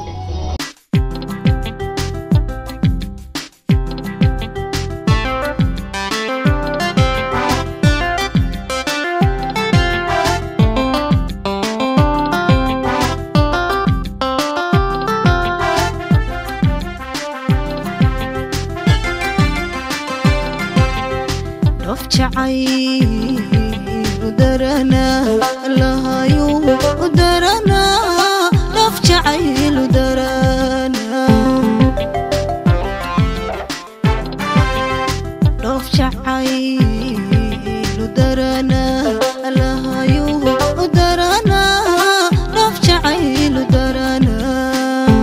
dhoof jacayl u daranaa lahayu u daranaa dhoof jacayl u daranaa dhoof jacayl u daranaa lahayu u daranaa dhoof jacayl u daranaa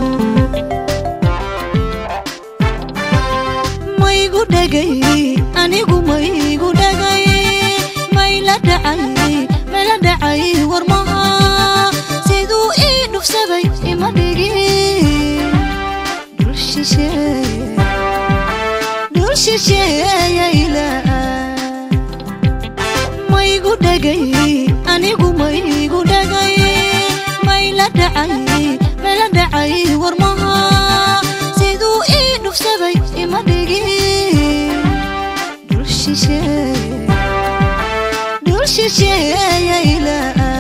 maygu dhagay anigu maygu dhagay mayla dhacay mayla dhacay warmaha siduu ii dhufsaday ima dhigin dhul shisheeye dhul shisheeyayla maygu dhagay anigu maygu dhagay mayla dhacay mayla dhacay warmaha siduu ii dhufsaday ima dhigin dhul shisheeye dhul shisheeyayla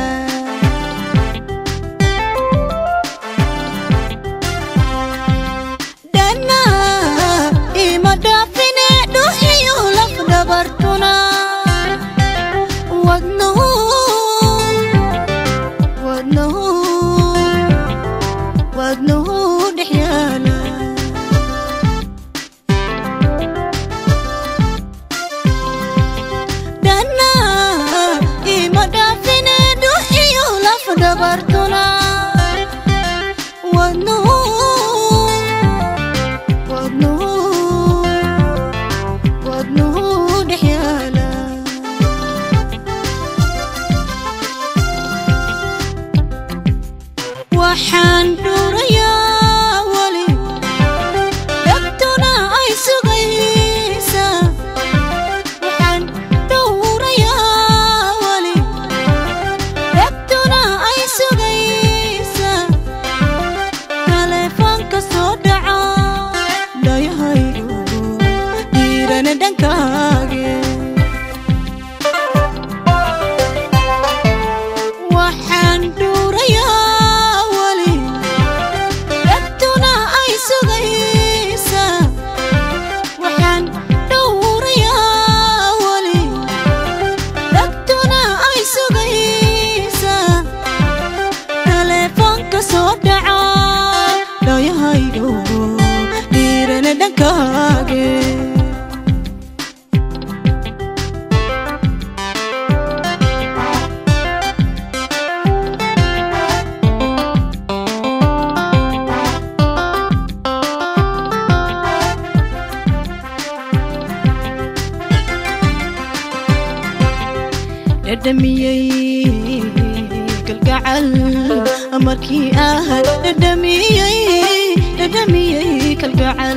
dhana ima dhaafine dhuxiyo laf dhabartuna wadnahu wadnahu wadnahu dhex yaala dhana ima dhaafine dhadhamiyey kalgacal markii ah dhadhamiyey dhadhamiyey kalgacal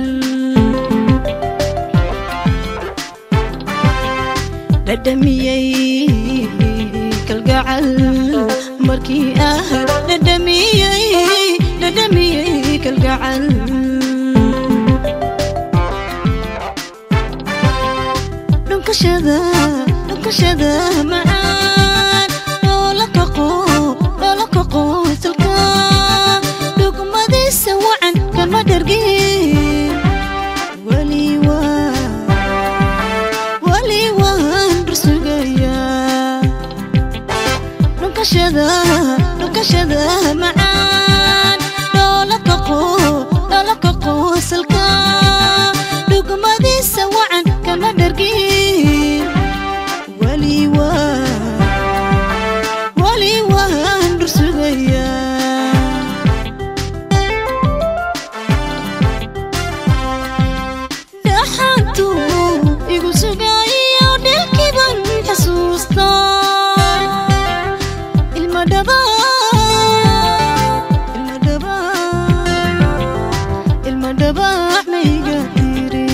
dhadhamiyey kalgacal markii ah dhadhamiyey dhadhamiyey kalgacal dhunkashada dhunkashada macaan loola kaqo loola kaqo isalka dhugmadiisa wacan kama dhargin weli waa weli waan rusugayaa dhunkashada dhunkashada macaan loola kaqo loola kaqo isalka dhugmadiisa wacan kama dhargin weli waa weli waan dhursugayaa dhaxantu igu sugayo dhilkiban xasuusta ilma dhaba ilma dhaba ilma dhaba mayga tiri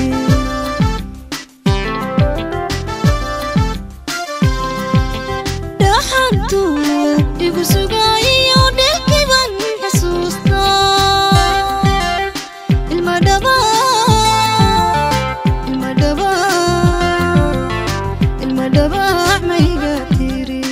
dhaxantu igu sugayo dhilkiban xasuusta ilma dhaba ilma dhaba ilma dhaba mayga tiri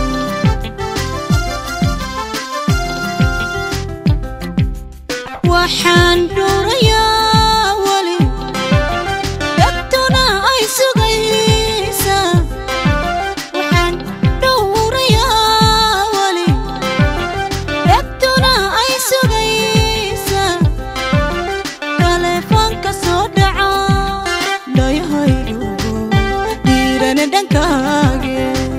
waxaan dhuurayaa weli dhagtuna ay sugaysaa waxaan dhowrayaa weli dhagtuna ay sugaysaa taleefoonka soo dhaca dhayahaygu dhiirana dhankaage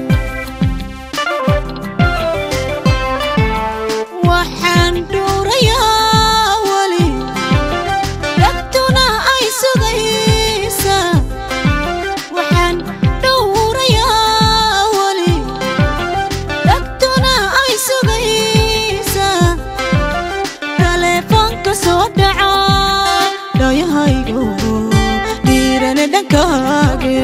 waxaan dhuurayaa weli dhagtuna ay sugaysaa waxaan dhowrayaa weli dhagtuna ay sugaysaa taleefoonka soo dhaca dhayahaygu dhiirana dhankaage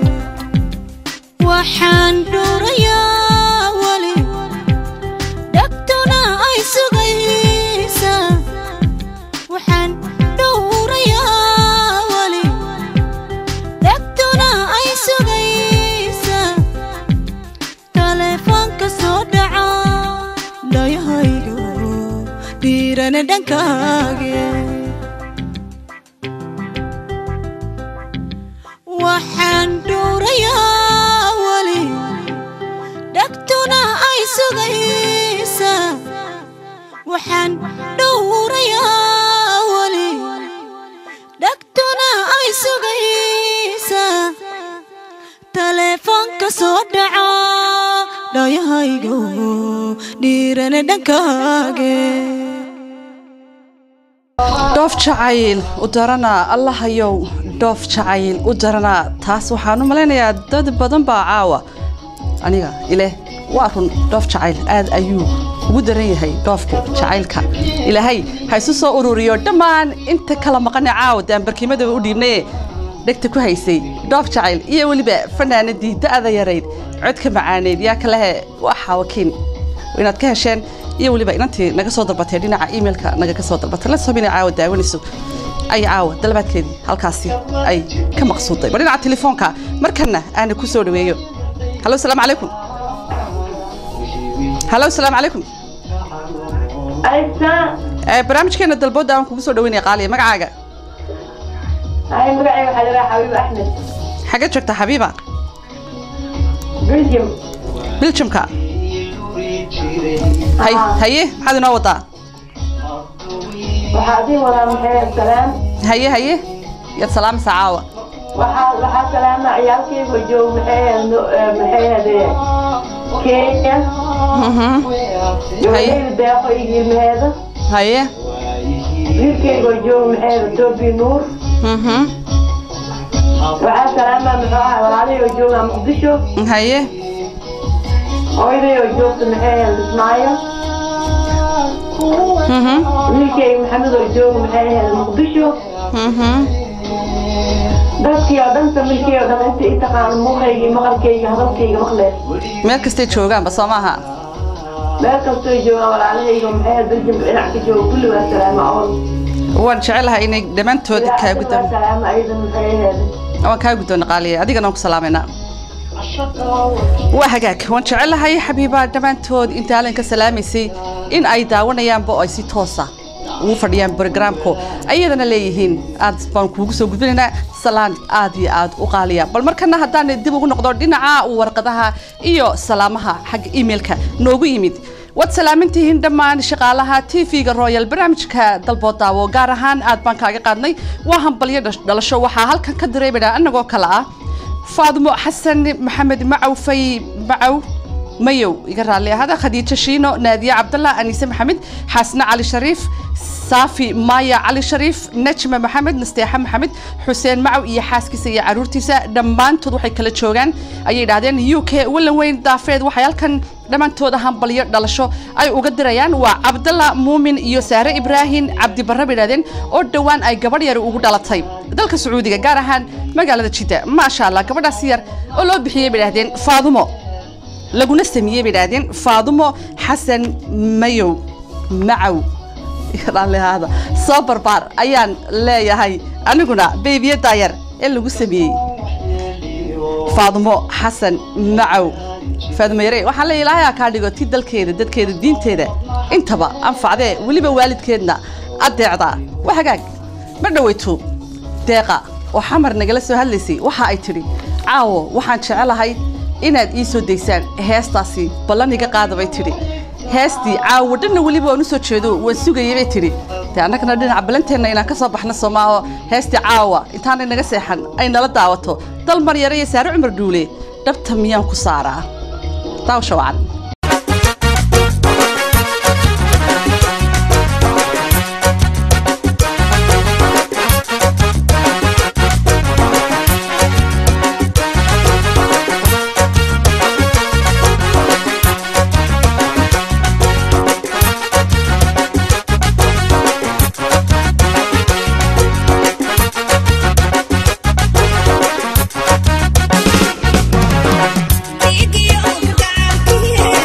waxaan dhuurayaa weli dhagtuna ay sugaysaa waxaan dhowrayaa weli dhagtuna ay sugaysaa taleefoonka soo dhaca dhayahaygu dhiirana dhankaage waxaan dhuurayaa weli dhagtuna ay sugaysaa waxaan dhowrayaa weli dhagtuna ay sugaysaa taleefoonka soo dhaca dhayahaygu dhiirana dhankaage dhoof jacayl u daranaa allahayow dhoof jacayl u daranaa taas waxaan u malaynayaa dad badan baa caawa aniga ileh waa run dhoof jacayl aad ayuu ugu daran yahay dhoofka jacaylka ilaahay ha isu soo ururiyo dhammaan inta kala maqane caawa daan barkimadaba u dhiibnaye dhegta ku haysay dhoof jacayl iyo weliba fanaanadii da'da yarayd codka macaaneyd yaa kalehe waxaa wakiin inaad ka hesheen iyo weliba inantii naga soo dalbatay dhinaca emailka naga ka soo dalbatay la soobina caawa daawanayso ay caawa dalabaadkeedii halkaasi ay ka maqsuuday bal dhinaca telefoonka markana aana ku soo dhaweeyo halo asalaamu calaykum halo asalaamu calaykum aysa Eh, barnaamijkeena dalbooda aan kugu soo dhaweynaya qaaliya magacaaga ay magacay waxaa la dhahaa xabiib axmed xagee joogta xabiiba belgium biljamka hay Ah. haye maxaad inoo wadaa waxaa adii wadaa maxay salaam haye haye yaad salaamaysaa caawa waxaa waxaa salaama ciyaalkayga joog maxay no- eh, maxay hadee kenya Mhm. gabadhayda deeqo iyo ilmaheeda haye wiilkayga joog maxay tobi nuur Mhm. waxaa salaama muxuu ahaa walaalahayga jooga muqdisho haye hooyaday oo joogta maxay ahayd ismaayo wiilkayga maxamed oo jooga maxay ahayd muqdisho dadkii oo dhan familkii oo dhan inta i taqaano muuqayga maqalkayga hadalkayga maqleen meel kastay joogaanba soo maaha meel kastoo joogaan walaalahayga maxay ahayd daljamka dhinac ka jooga kulli waa salaamo awal waan jecelahay inay dhammaantood kaa guddoon waa salaamo aydan maxay ahayd waan kaa guddoon qaaliya adigana waan ku salaamayna waa hagaag waan jecelahay xabiiba dhammaantood inta halin ka salaamaysay in ay daawanayaanba oo ay si toosa ugu fadhiyaan brogramku ayadana leeyihiin aad baan kuugu soo gudbinaynaa salaan aad iyo aad u qaaliya bal markana haddaan dib ugu noqdo dhinaca warqadaha iyo salaamaha xagga emailka noogu yimid waad salaamintihiin dhammaan shaqaalaha tv-ga royal barnaamijka dalbood daawo gaar ahaan aad baan kaaga qaadnay waa hambalyo dhash- dhalasho waxaa halkan ka dareemayna annagoo kale ah faadmo xasan maxamed macaw fay macaw mayow iga raalli ahada khadiijo shiino naadiye cabdallah aniise maxamed xaasne cali shariif saafi maaya cali shariif najma maxamed nasteexa maxamed xuseen macaw iyo xaaskiisa iyo caruurtiisa dhammaantood waxay kala joogaan ayay idhahdeen u k wallan weyn daafeed waxay halkan dhammaantooda hambalyo dhalasho ay uga dirayaan waa cabdalla muumin iyo saare ibraahim cabdi barre bay idhahdeen oo dhowaan ay gabadh yar ugu dhalatay dalka sacuudiga gaar ahaan magaalada jidda maasha allah gabadhaas yar oo loo bixiyey bay idhahdeen faadumo laguna sameeyey bay idhahdeen faadumo xasan mayow macaw raallihaada soo barbaar ayaan leeyahay aniguna beebiye daayar ee lagu sameeyey faadumo xasan macaw faadumo yare waxaan leeyahay ilaahay ha kaa dhigo ti dalkeeda dadkeeda diinteeda intaba anfacdee weliba waalidkeedna adeecdaa waa hagaag ma dhoweyto deeqa oo xamar nagala soo hadlaysay waxa ay tidhi caawo waxaan jecelahay inaad ii soo daysaan heestaasi ballan iga qaada bay tidhi heestii caawo dhanna weliba waan u soo jeedo waan sugayay bay tidhi dee annagana dhinaca ballanteenna inaan ka soo baxno soomaaho heestii caawa intaanay naga seexan ay nala daawato dal maryare iyo saare cumar dhuule dhabta miyaan ku saaraa daawsha wacan Thank you.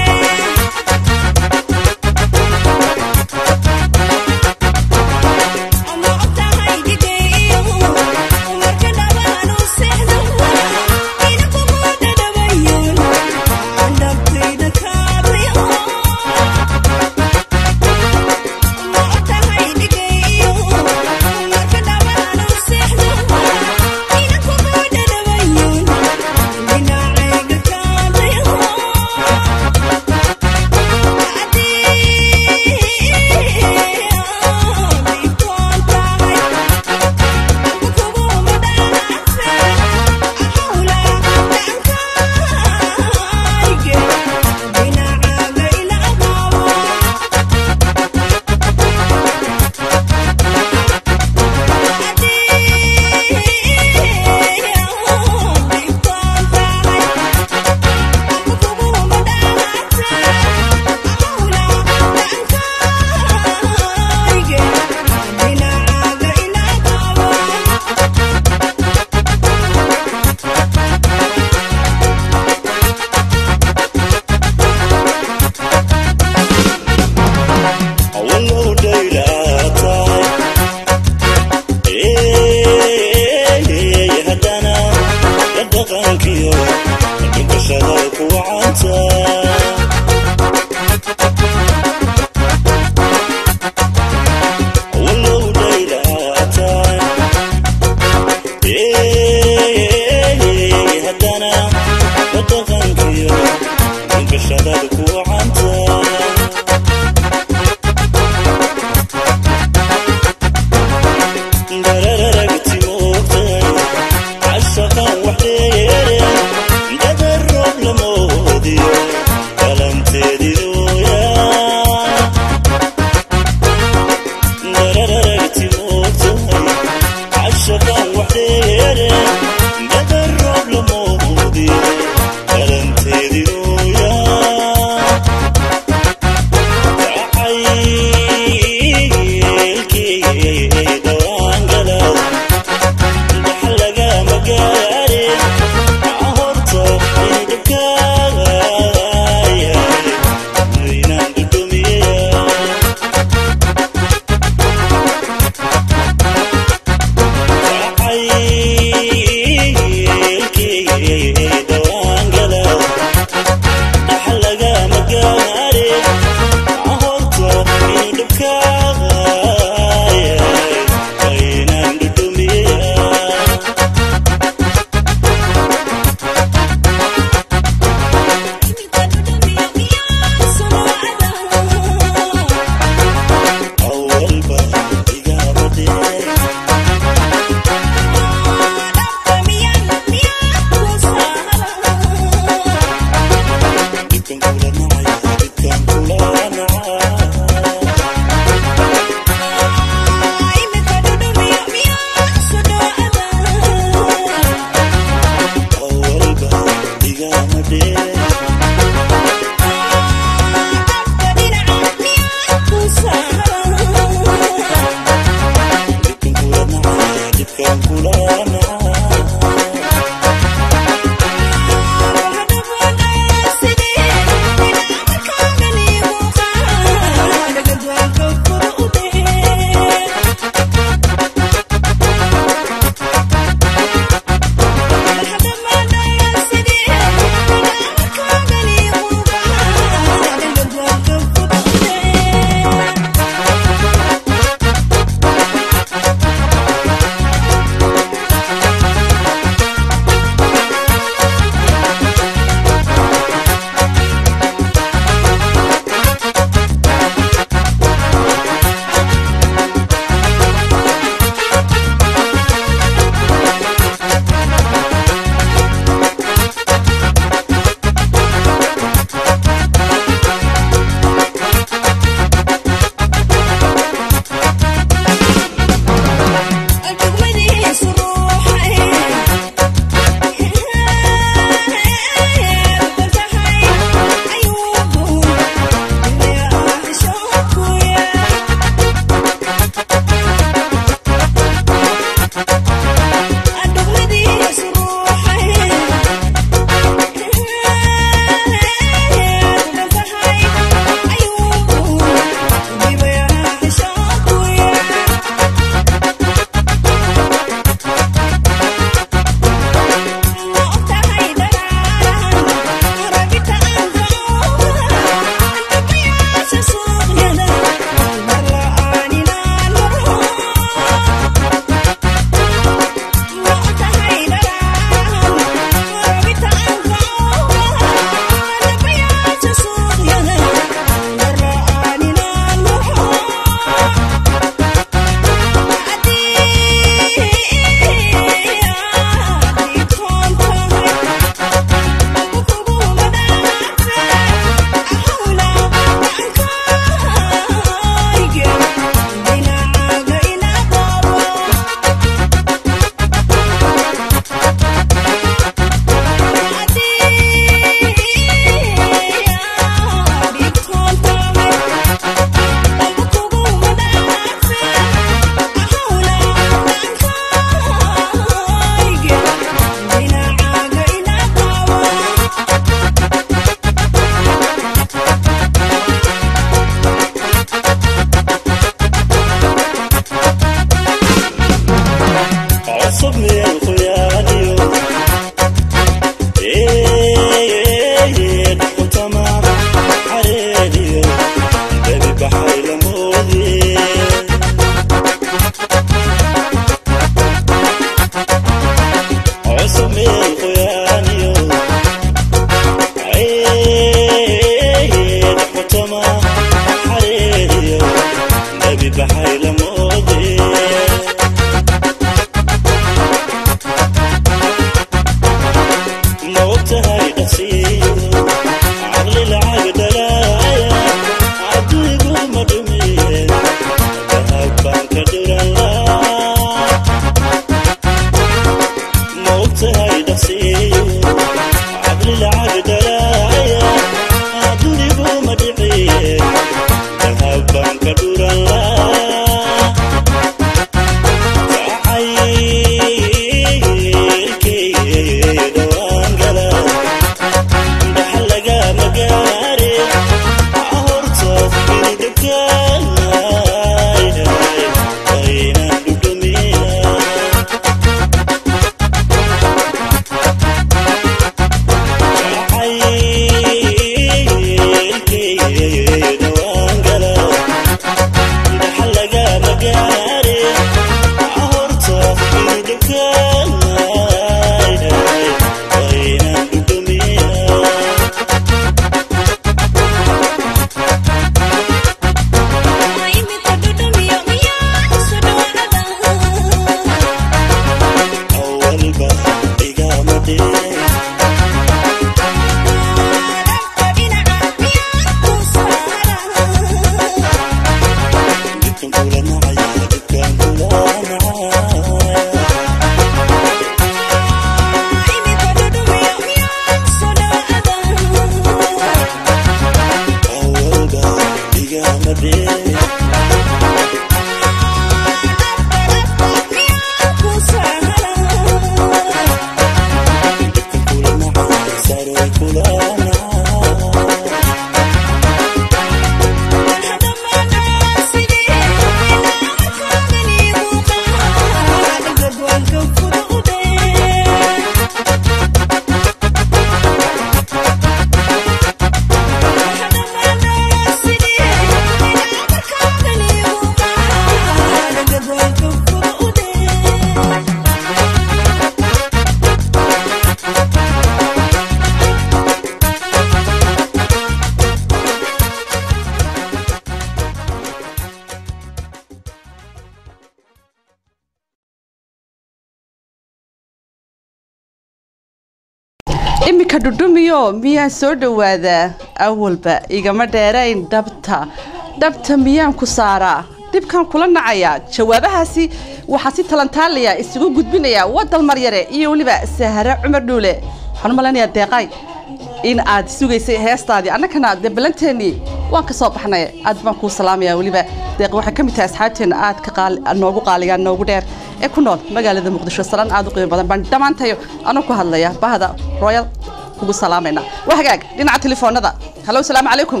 iminka dhudhumiyo miyaan soo dhowaadaa awalba igama dheerayn dhabta dhabta miyaan ku saaraa dhibkan kula nacayaa jawaabahaasi waxaa si talantaalaya isugu gudbinaya wadal maryare iyo weliba sahare cumar dhuule waxaan u malaynayaa deeqay in aad sugaysay heestaadii annagana dee ballanteennii waan ka soo baxnay aad baan kuu salaamaya weliba deeq waxay ka mid tahay asxaabteenna aad ka qaali noogu qaaligaan noogu dheer ee ku nool magaalada muqdisho salaan aad u qiimo badan baan dhammaantayo anoo ku hadlaya bahda royal kugu salaamayna waa hagaag dhinaca telefoonada hallo salaamu calaykum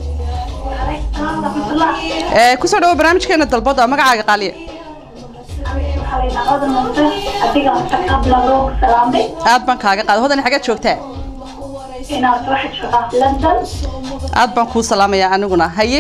ee kusoo dhawo barnaamijkeena dalbada magacaaga qaaliye aad baan kaaga qaada hodan xageed joogtaa aad baan kuu salaamayaa aniguna haye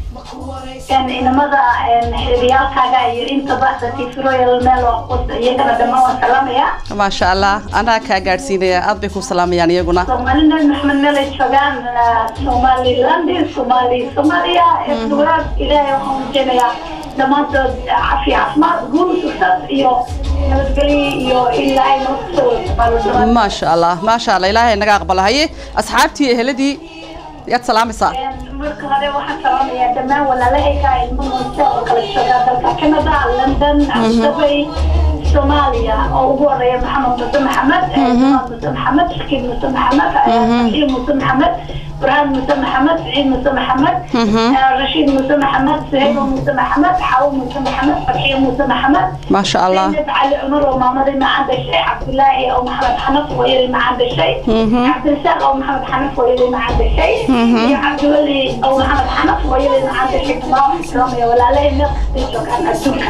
inamada xiriyaalkaaga iyo inta baxda tifroyal meel iyagana dhammaan waan salaamayaa maasha allah anaa kaa gaadhsiinaya aad bay kuu salaamayaan iyaguna soomaali nabi maxamed meel ay joogaan somaliland somali soomaaliya eeduwaad ilaahay waxaan rajeynayaa dhammaantood cafi caafimaad guul success iyo nabadgelyo iyo ilaahay noo kusoo wada maasha allah maasha allah ilaahay naga aqbalo haye asxaabtii eheladii yaad salaamaysaa marka hore waxaan salaamayaa dhammaan walaalahayga ilmo muuse oo kala jooga dalka canada london abdabay soomaaliya oo ugu horeeya maxamed muse maxamed jamaal muse maxamed shakiib muse maxamed saxiib muse maxamed burhaan muse maxamed siciid muse maxamed rashiid muse maxamed suhaybo muse maxamed xawo muse maxamed farxiyo muse maxamed maasha allah زينب علي عمر ومامضي ما عنده شيء عبد الله او محمد حنف ويلي ما عنده شيء عبد الرزاق او محمد حنف ويلي ما عنده شيء يا عبد الولي او محمد حنف ويلي ما عنده شيء تمام احترام يا ولا لي نقص تيجوك عن الدنيا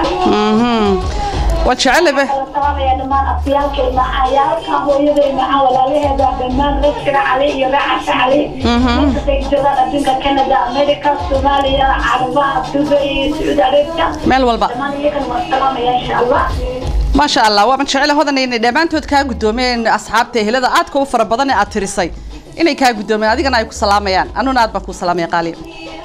waad jecelabe السلام يا دمان اطيالك مع عيالك ويلي مع ولا لي هذا دمان رشر علي يرعش علي نقص جوال الدنيا كندا امريكا صوماليا عربها دبي سعود عربيا meel walba دمان يكن والسلام يا ان شاء الله maasha allah waaban jecela hodan inay dhammaantood kaa guddoomeen asxaabta ehelada aadka u fara badan ee aad tirisay inay kaa guddoomeen adigana ay ku salaamayaan anuna aad baan kuu salaamaya qaaliya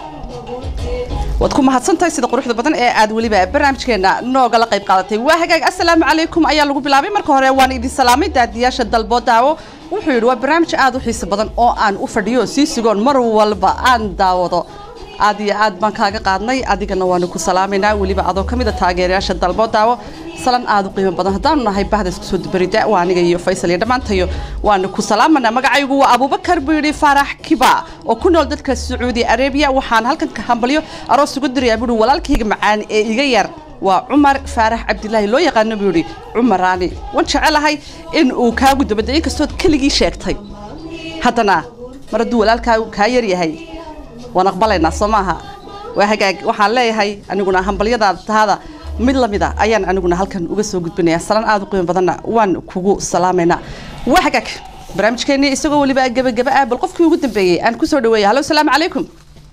waad ku mahadsantahay sida quruxda badan ee aad weliba barnaamijkeena noogala qayb qaadatay waa hagaag assalaamu calaykum ayaa lagu bilaabay marka hore waan idin salaamay daadiyaasha dalbo daawo wuxuu yidhi waa barnaamij aad u xiiso badan oo aan u fadhiyo sii sugoon mar walba aan daawado aad iyo aad baan kaaga qaadnay adigana waanu ku salaamaynaa weliba adoo ka mid a taageerayaasha dalbo daawo salan aad u qiimo badan haddaanu nahay bahda isku soo dubarida waa aniga iyo faysal iyo dhammaantayo waanu ku salaamanaa magacaygu waa abubakar buu yidhi faarax kiba oo ku nool dadka sacuudi arabiya waxaan halkan ka hambalyo aroos ugu dirayaa buu yidhi walaalkayga macaan ee iga yar waa cumar faarax cabdilaahi loo yaqaano buu yidhi cumaraani waan jecelahay in uu kaa guddobaday inkastood keligii sheegtay haddana mar hadduu walaalkaa kaa yar yahay waan aqbalaynaa soo maaha waa hagaag waxaan leeyahay aniguna hambalyadaada tahada mid lamid a ayaan aniguna halkan uga soo gudbinayaa salan aad u qiimo badanna waan kugu salaamaynaa waa hagaag barnaamijkeennii isagoo weliba gebagaba ah bal qofkii ugu dambeeyey aan kusoo dhaweeya hallo salaamu calaykum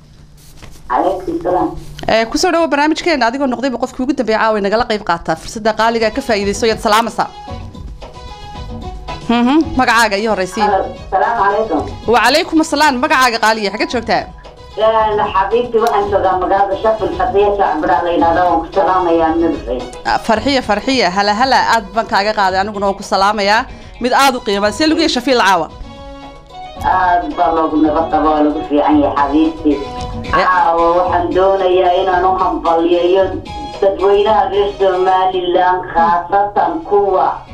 عليكم السلام ee kusoo dhawo barnaamijkeena adigoo noqdayba qofkii ugu dambeeya caawa nagala qayb qaataa fursadda qaaliga ka faa'iidayso yaad salaamaysaa mhm magacaaga iyo horeysiin السلام عليكم wacalaykum asalaam magacaaga qaaliya xagga joogtaa أنا حبيبتي وأنا شغال مقاضي شف الخطية شعب علي نادوم السلام يا مدري farxiya farxiya hala hala aad baan kaaga qaaday aniguna waan ku salaamayaa mid aad u qiimaa see lagu yeesha fiil caawa aad baa loogu nabadqaba oo lagu fiican yahay xabiibti caawa waxaan doonayaa inaan u hambalyeeyo dadweynaha reer somalilan khaasatan kuwa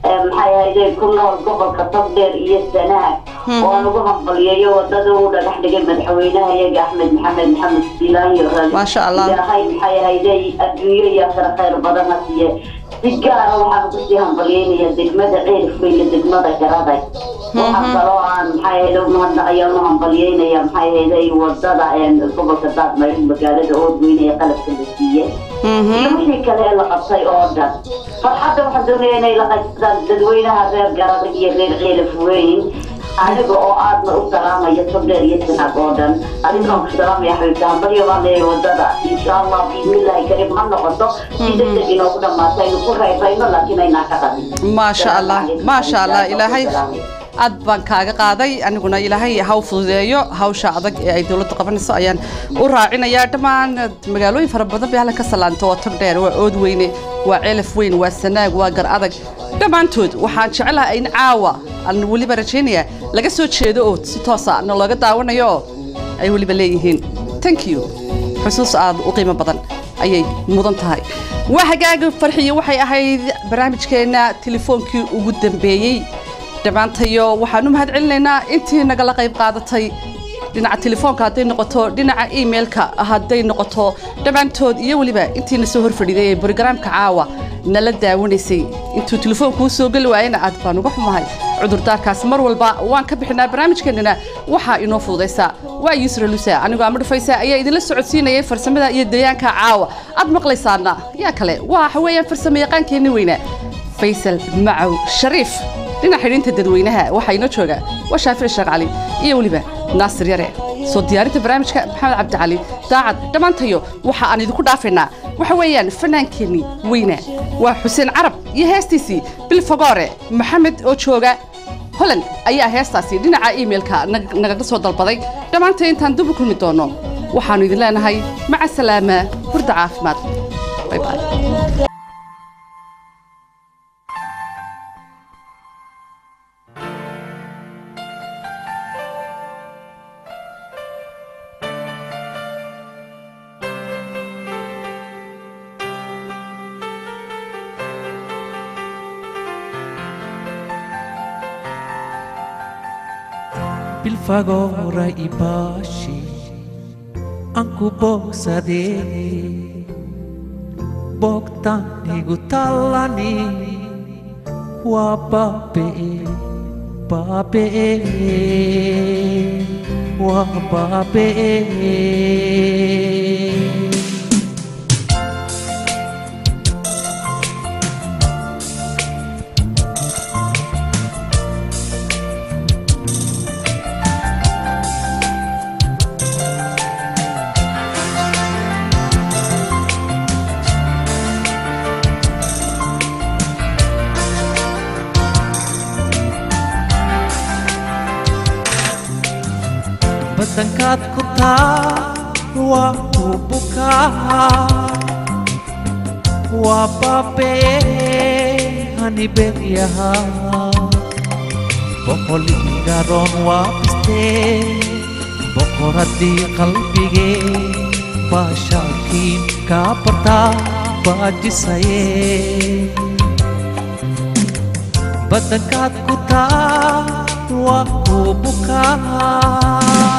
maxay ahayde ku nool gobolka togdheer iyo sanaag oo aan ugu hambalyeeyo wadada uu dhagax dhigay madaxweynaha iyaga axmed maxamed maxamed siilaayo Maasha Allah. ilaahay maxay ahayde adduunyo iyo akhira khayr badan ha siiye si gaara waxaan ugu sii hambalyeynaya degmada ceelifweyne degmada garaday waxaa kaloo aan maxay ahayde umahadnaqayaan u hambalyeynaya maxay ahayde wadada een, gobolka daadmarin magaalada oodweyne ee qalabka la siiyey iyo wixii kale ee la qabtay oo dhan farxadda waxaan doonaya inay la qaybsadaan dadweynaha reer garadag iyo reer ceelif weyn aniga oo aadna u salaamaya togdheer iyo sinaag oo dhan adigaan ku salaamaya xabiibta hambalyo baan leeyahay wadada insha allah biidnillahi kariim ha noqoto si degdeg inoogu dhamaata aynu ku reebayno laakiin aynaa ka qabin maasha allah maasha allah ilaahay aad baan kaaga qaaday aniguna ilaahay ha u fududeeyo hawsha adag ee ay dowladda qabanayso ayaan u raacinayaa dhammaan magaalooyin fara badan bay halkan ka salaanto waa togdheer waa oodweyne waa ceelaf weyn waa sanaag waa gar adag dhammaantood waxaan jecelahay in caawa aan weliba rajaynayaa laga soo jeedo oo si toosa na looga daawanayo oo ay weliba leeyihiin thank you xusuus aad u qiimo badan ayay mudan tahay waa hagaaga farxiyo waxay ahayd barnaamijkeenna telefoonkii ugu dambeeyey dhammaantayo waxaan u mahad celinaynaa intii nagala qayb qaadatay dhinaca telefoonka hadday noqoto dhinaca emailka hadday noqoto dhammaantood iyo weliba intiina soo horfadhiday ee brogaraamka caawa nala daawanaysay intuu telefoonku soo geli waayena aad baan uga xumahay cudurdaarkaas mar walba waan ka bixinaa barnaamijkeennana waxaa inoo fududaysaa waa yusra lusa anigoo ama dhufaysa ayaa idinla socodsiinayay farsamada iyo dayaanka caawa aad maqlaysaana yaa kale waxa weeyaan farsamo yaqaankeenni weyna faysal macow shariif dhinaca xidhiinta dadweynaha waxaa inoo jooga waa shaafici sheekh cali iyo weliba naasir yare soo diyaarinta barnaamijka maxamed cabdicali daacad dhammaantayo waxa aan idinku dhaafaynaa waxa weeyaan fanaankeenni weyna waa xuseen carab iyo heestiisii bil fogoore maxamed oo jooga holand ayaa heestaasi dhinaca emailka nag- nagaga soo dalbaday dhammaantay intaan dib u kulmi doono waxaannu idin leenahay maca salaama hurda caafimaad bay bay bilfagora ibashi anku bogsade bogtanigu tallani waa baabee baabee waa baabee badankaad ku taa waa ku bukaa waa baabee hani beryahaa boqoligaroon waa bistee boqoradii qalbigee baashaakiin kaa bartaa baajisaye badankaad ku taa waa ku bukaa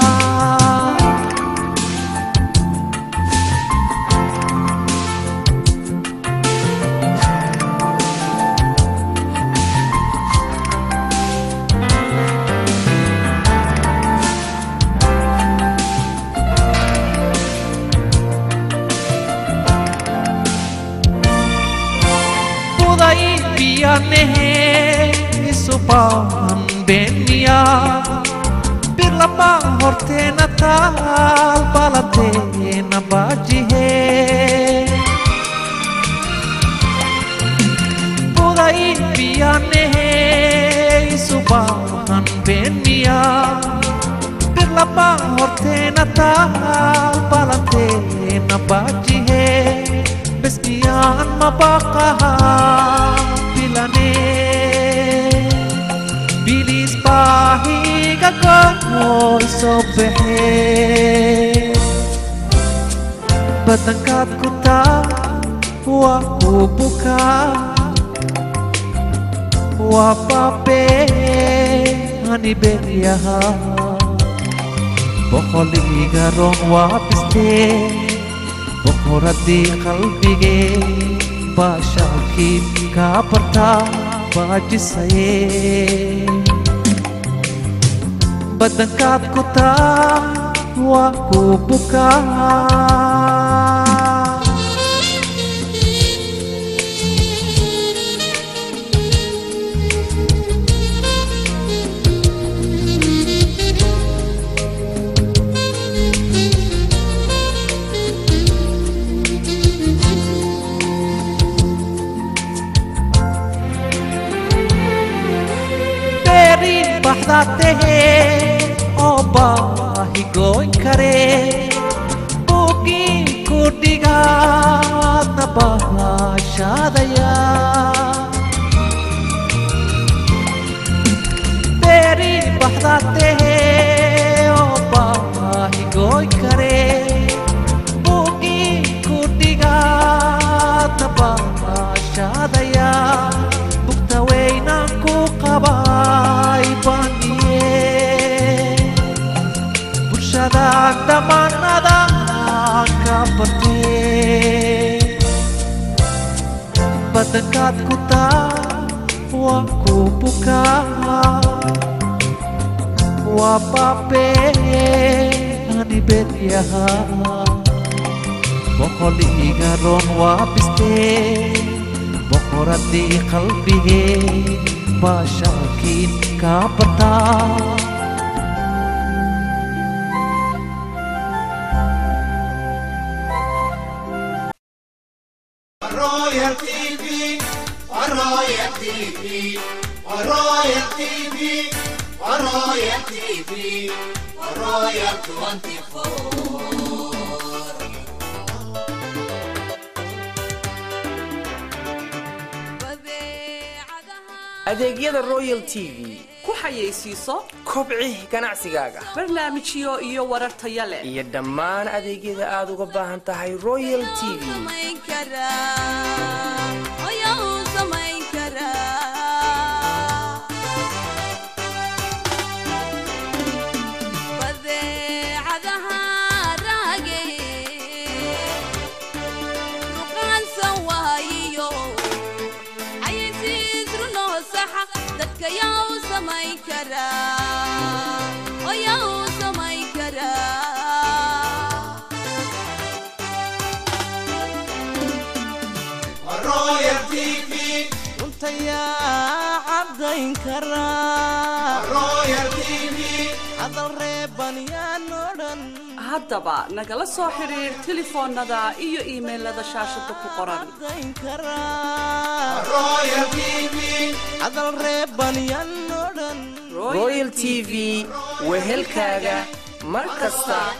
Budai biyanehe isubahan benia Birlama hortena tal balatena bajihe Budai biyanehe isubahan benia Birlama hortena tal balatena bajihe Beskian mabakaha bilane Bilis pahiga ko sobehe Batangkat kuta wa buka waa baabee ani beryaha boqoliga roon waa bistee boqoradii qalbigee baashaalkii kaa bartaa baajisaye badankaad ku taa waa kuu bukaa berin baxdaa tahee oo baahi gooyn karee buugii ku dhigaadna baashaadaya berin baxdaa tahee oo baahi gooyn karee buugii ku dhigaadna baashaadaya bugta weynaan ku qabay baniye bulshadaan dhammaanada ka bartee badankaad ku taa waa ku bukaa waa baabee ani beryaha boqoliga roon waa bistee boqoradii qalbigee baashaalkiin kaa bartaa Royal TV, Royal TV, Royal TV, Royal TV, Royal 24. adeegyada royal t v ku xayeysiiso kobci ganacsigaaga barnaamijyo iyo warar taya leh iyo dhammaan adeegyada aad uga baahan tahay royal t v Royal TV, runtayaa caddayn karaa Royal TV, hadal reeban yaan odhan haddaba nagala soo xidhiir telefoonnada iyo iimaylada shaashada ku qoran caddayn karaa Royal TV, hadal reeban yaan odhan royal t v wehelkaaga mar kasta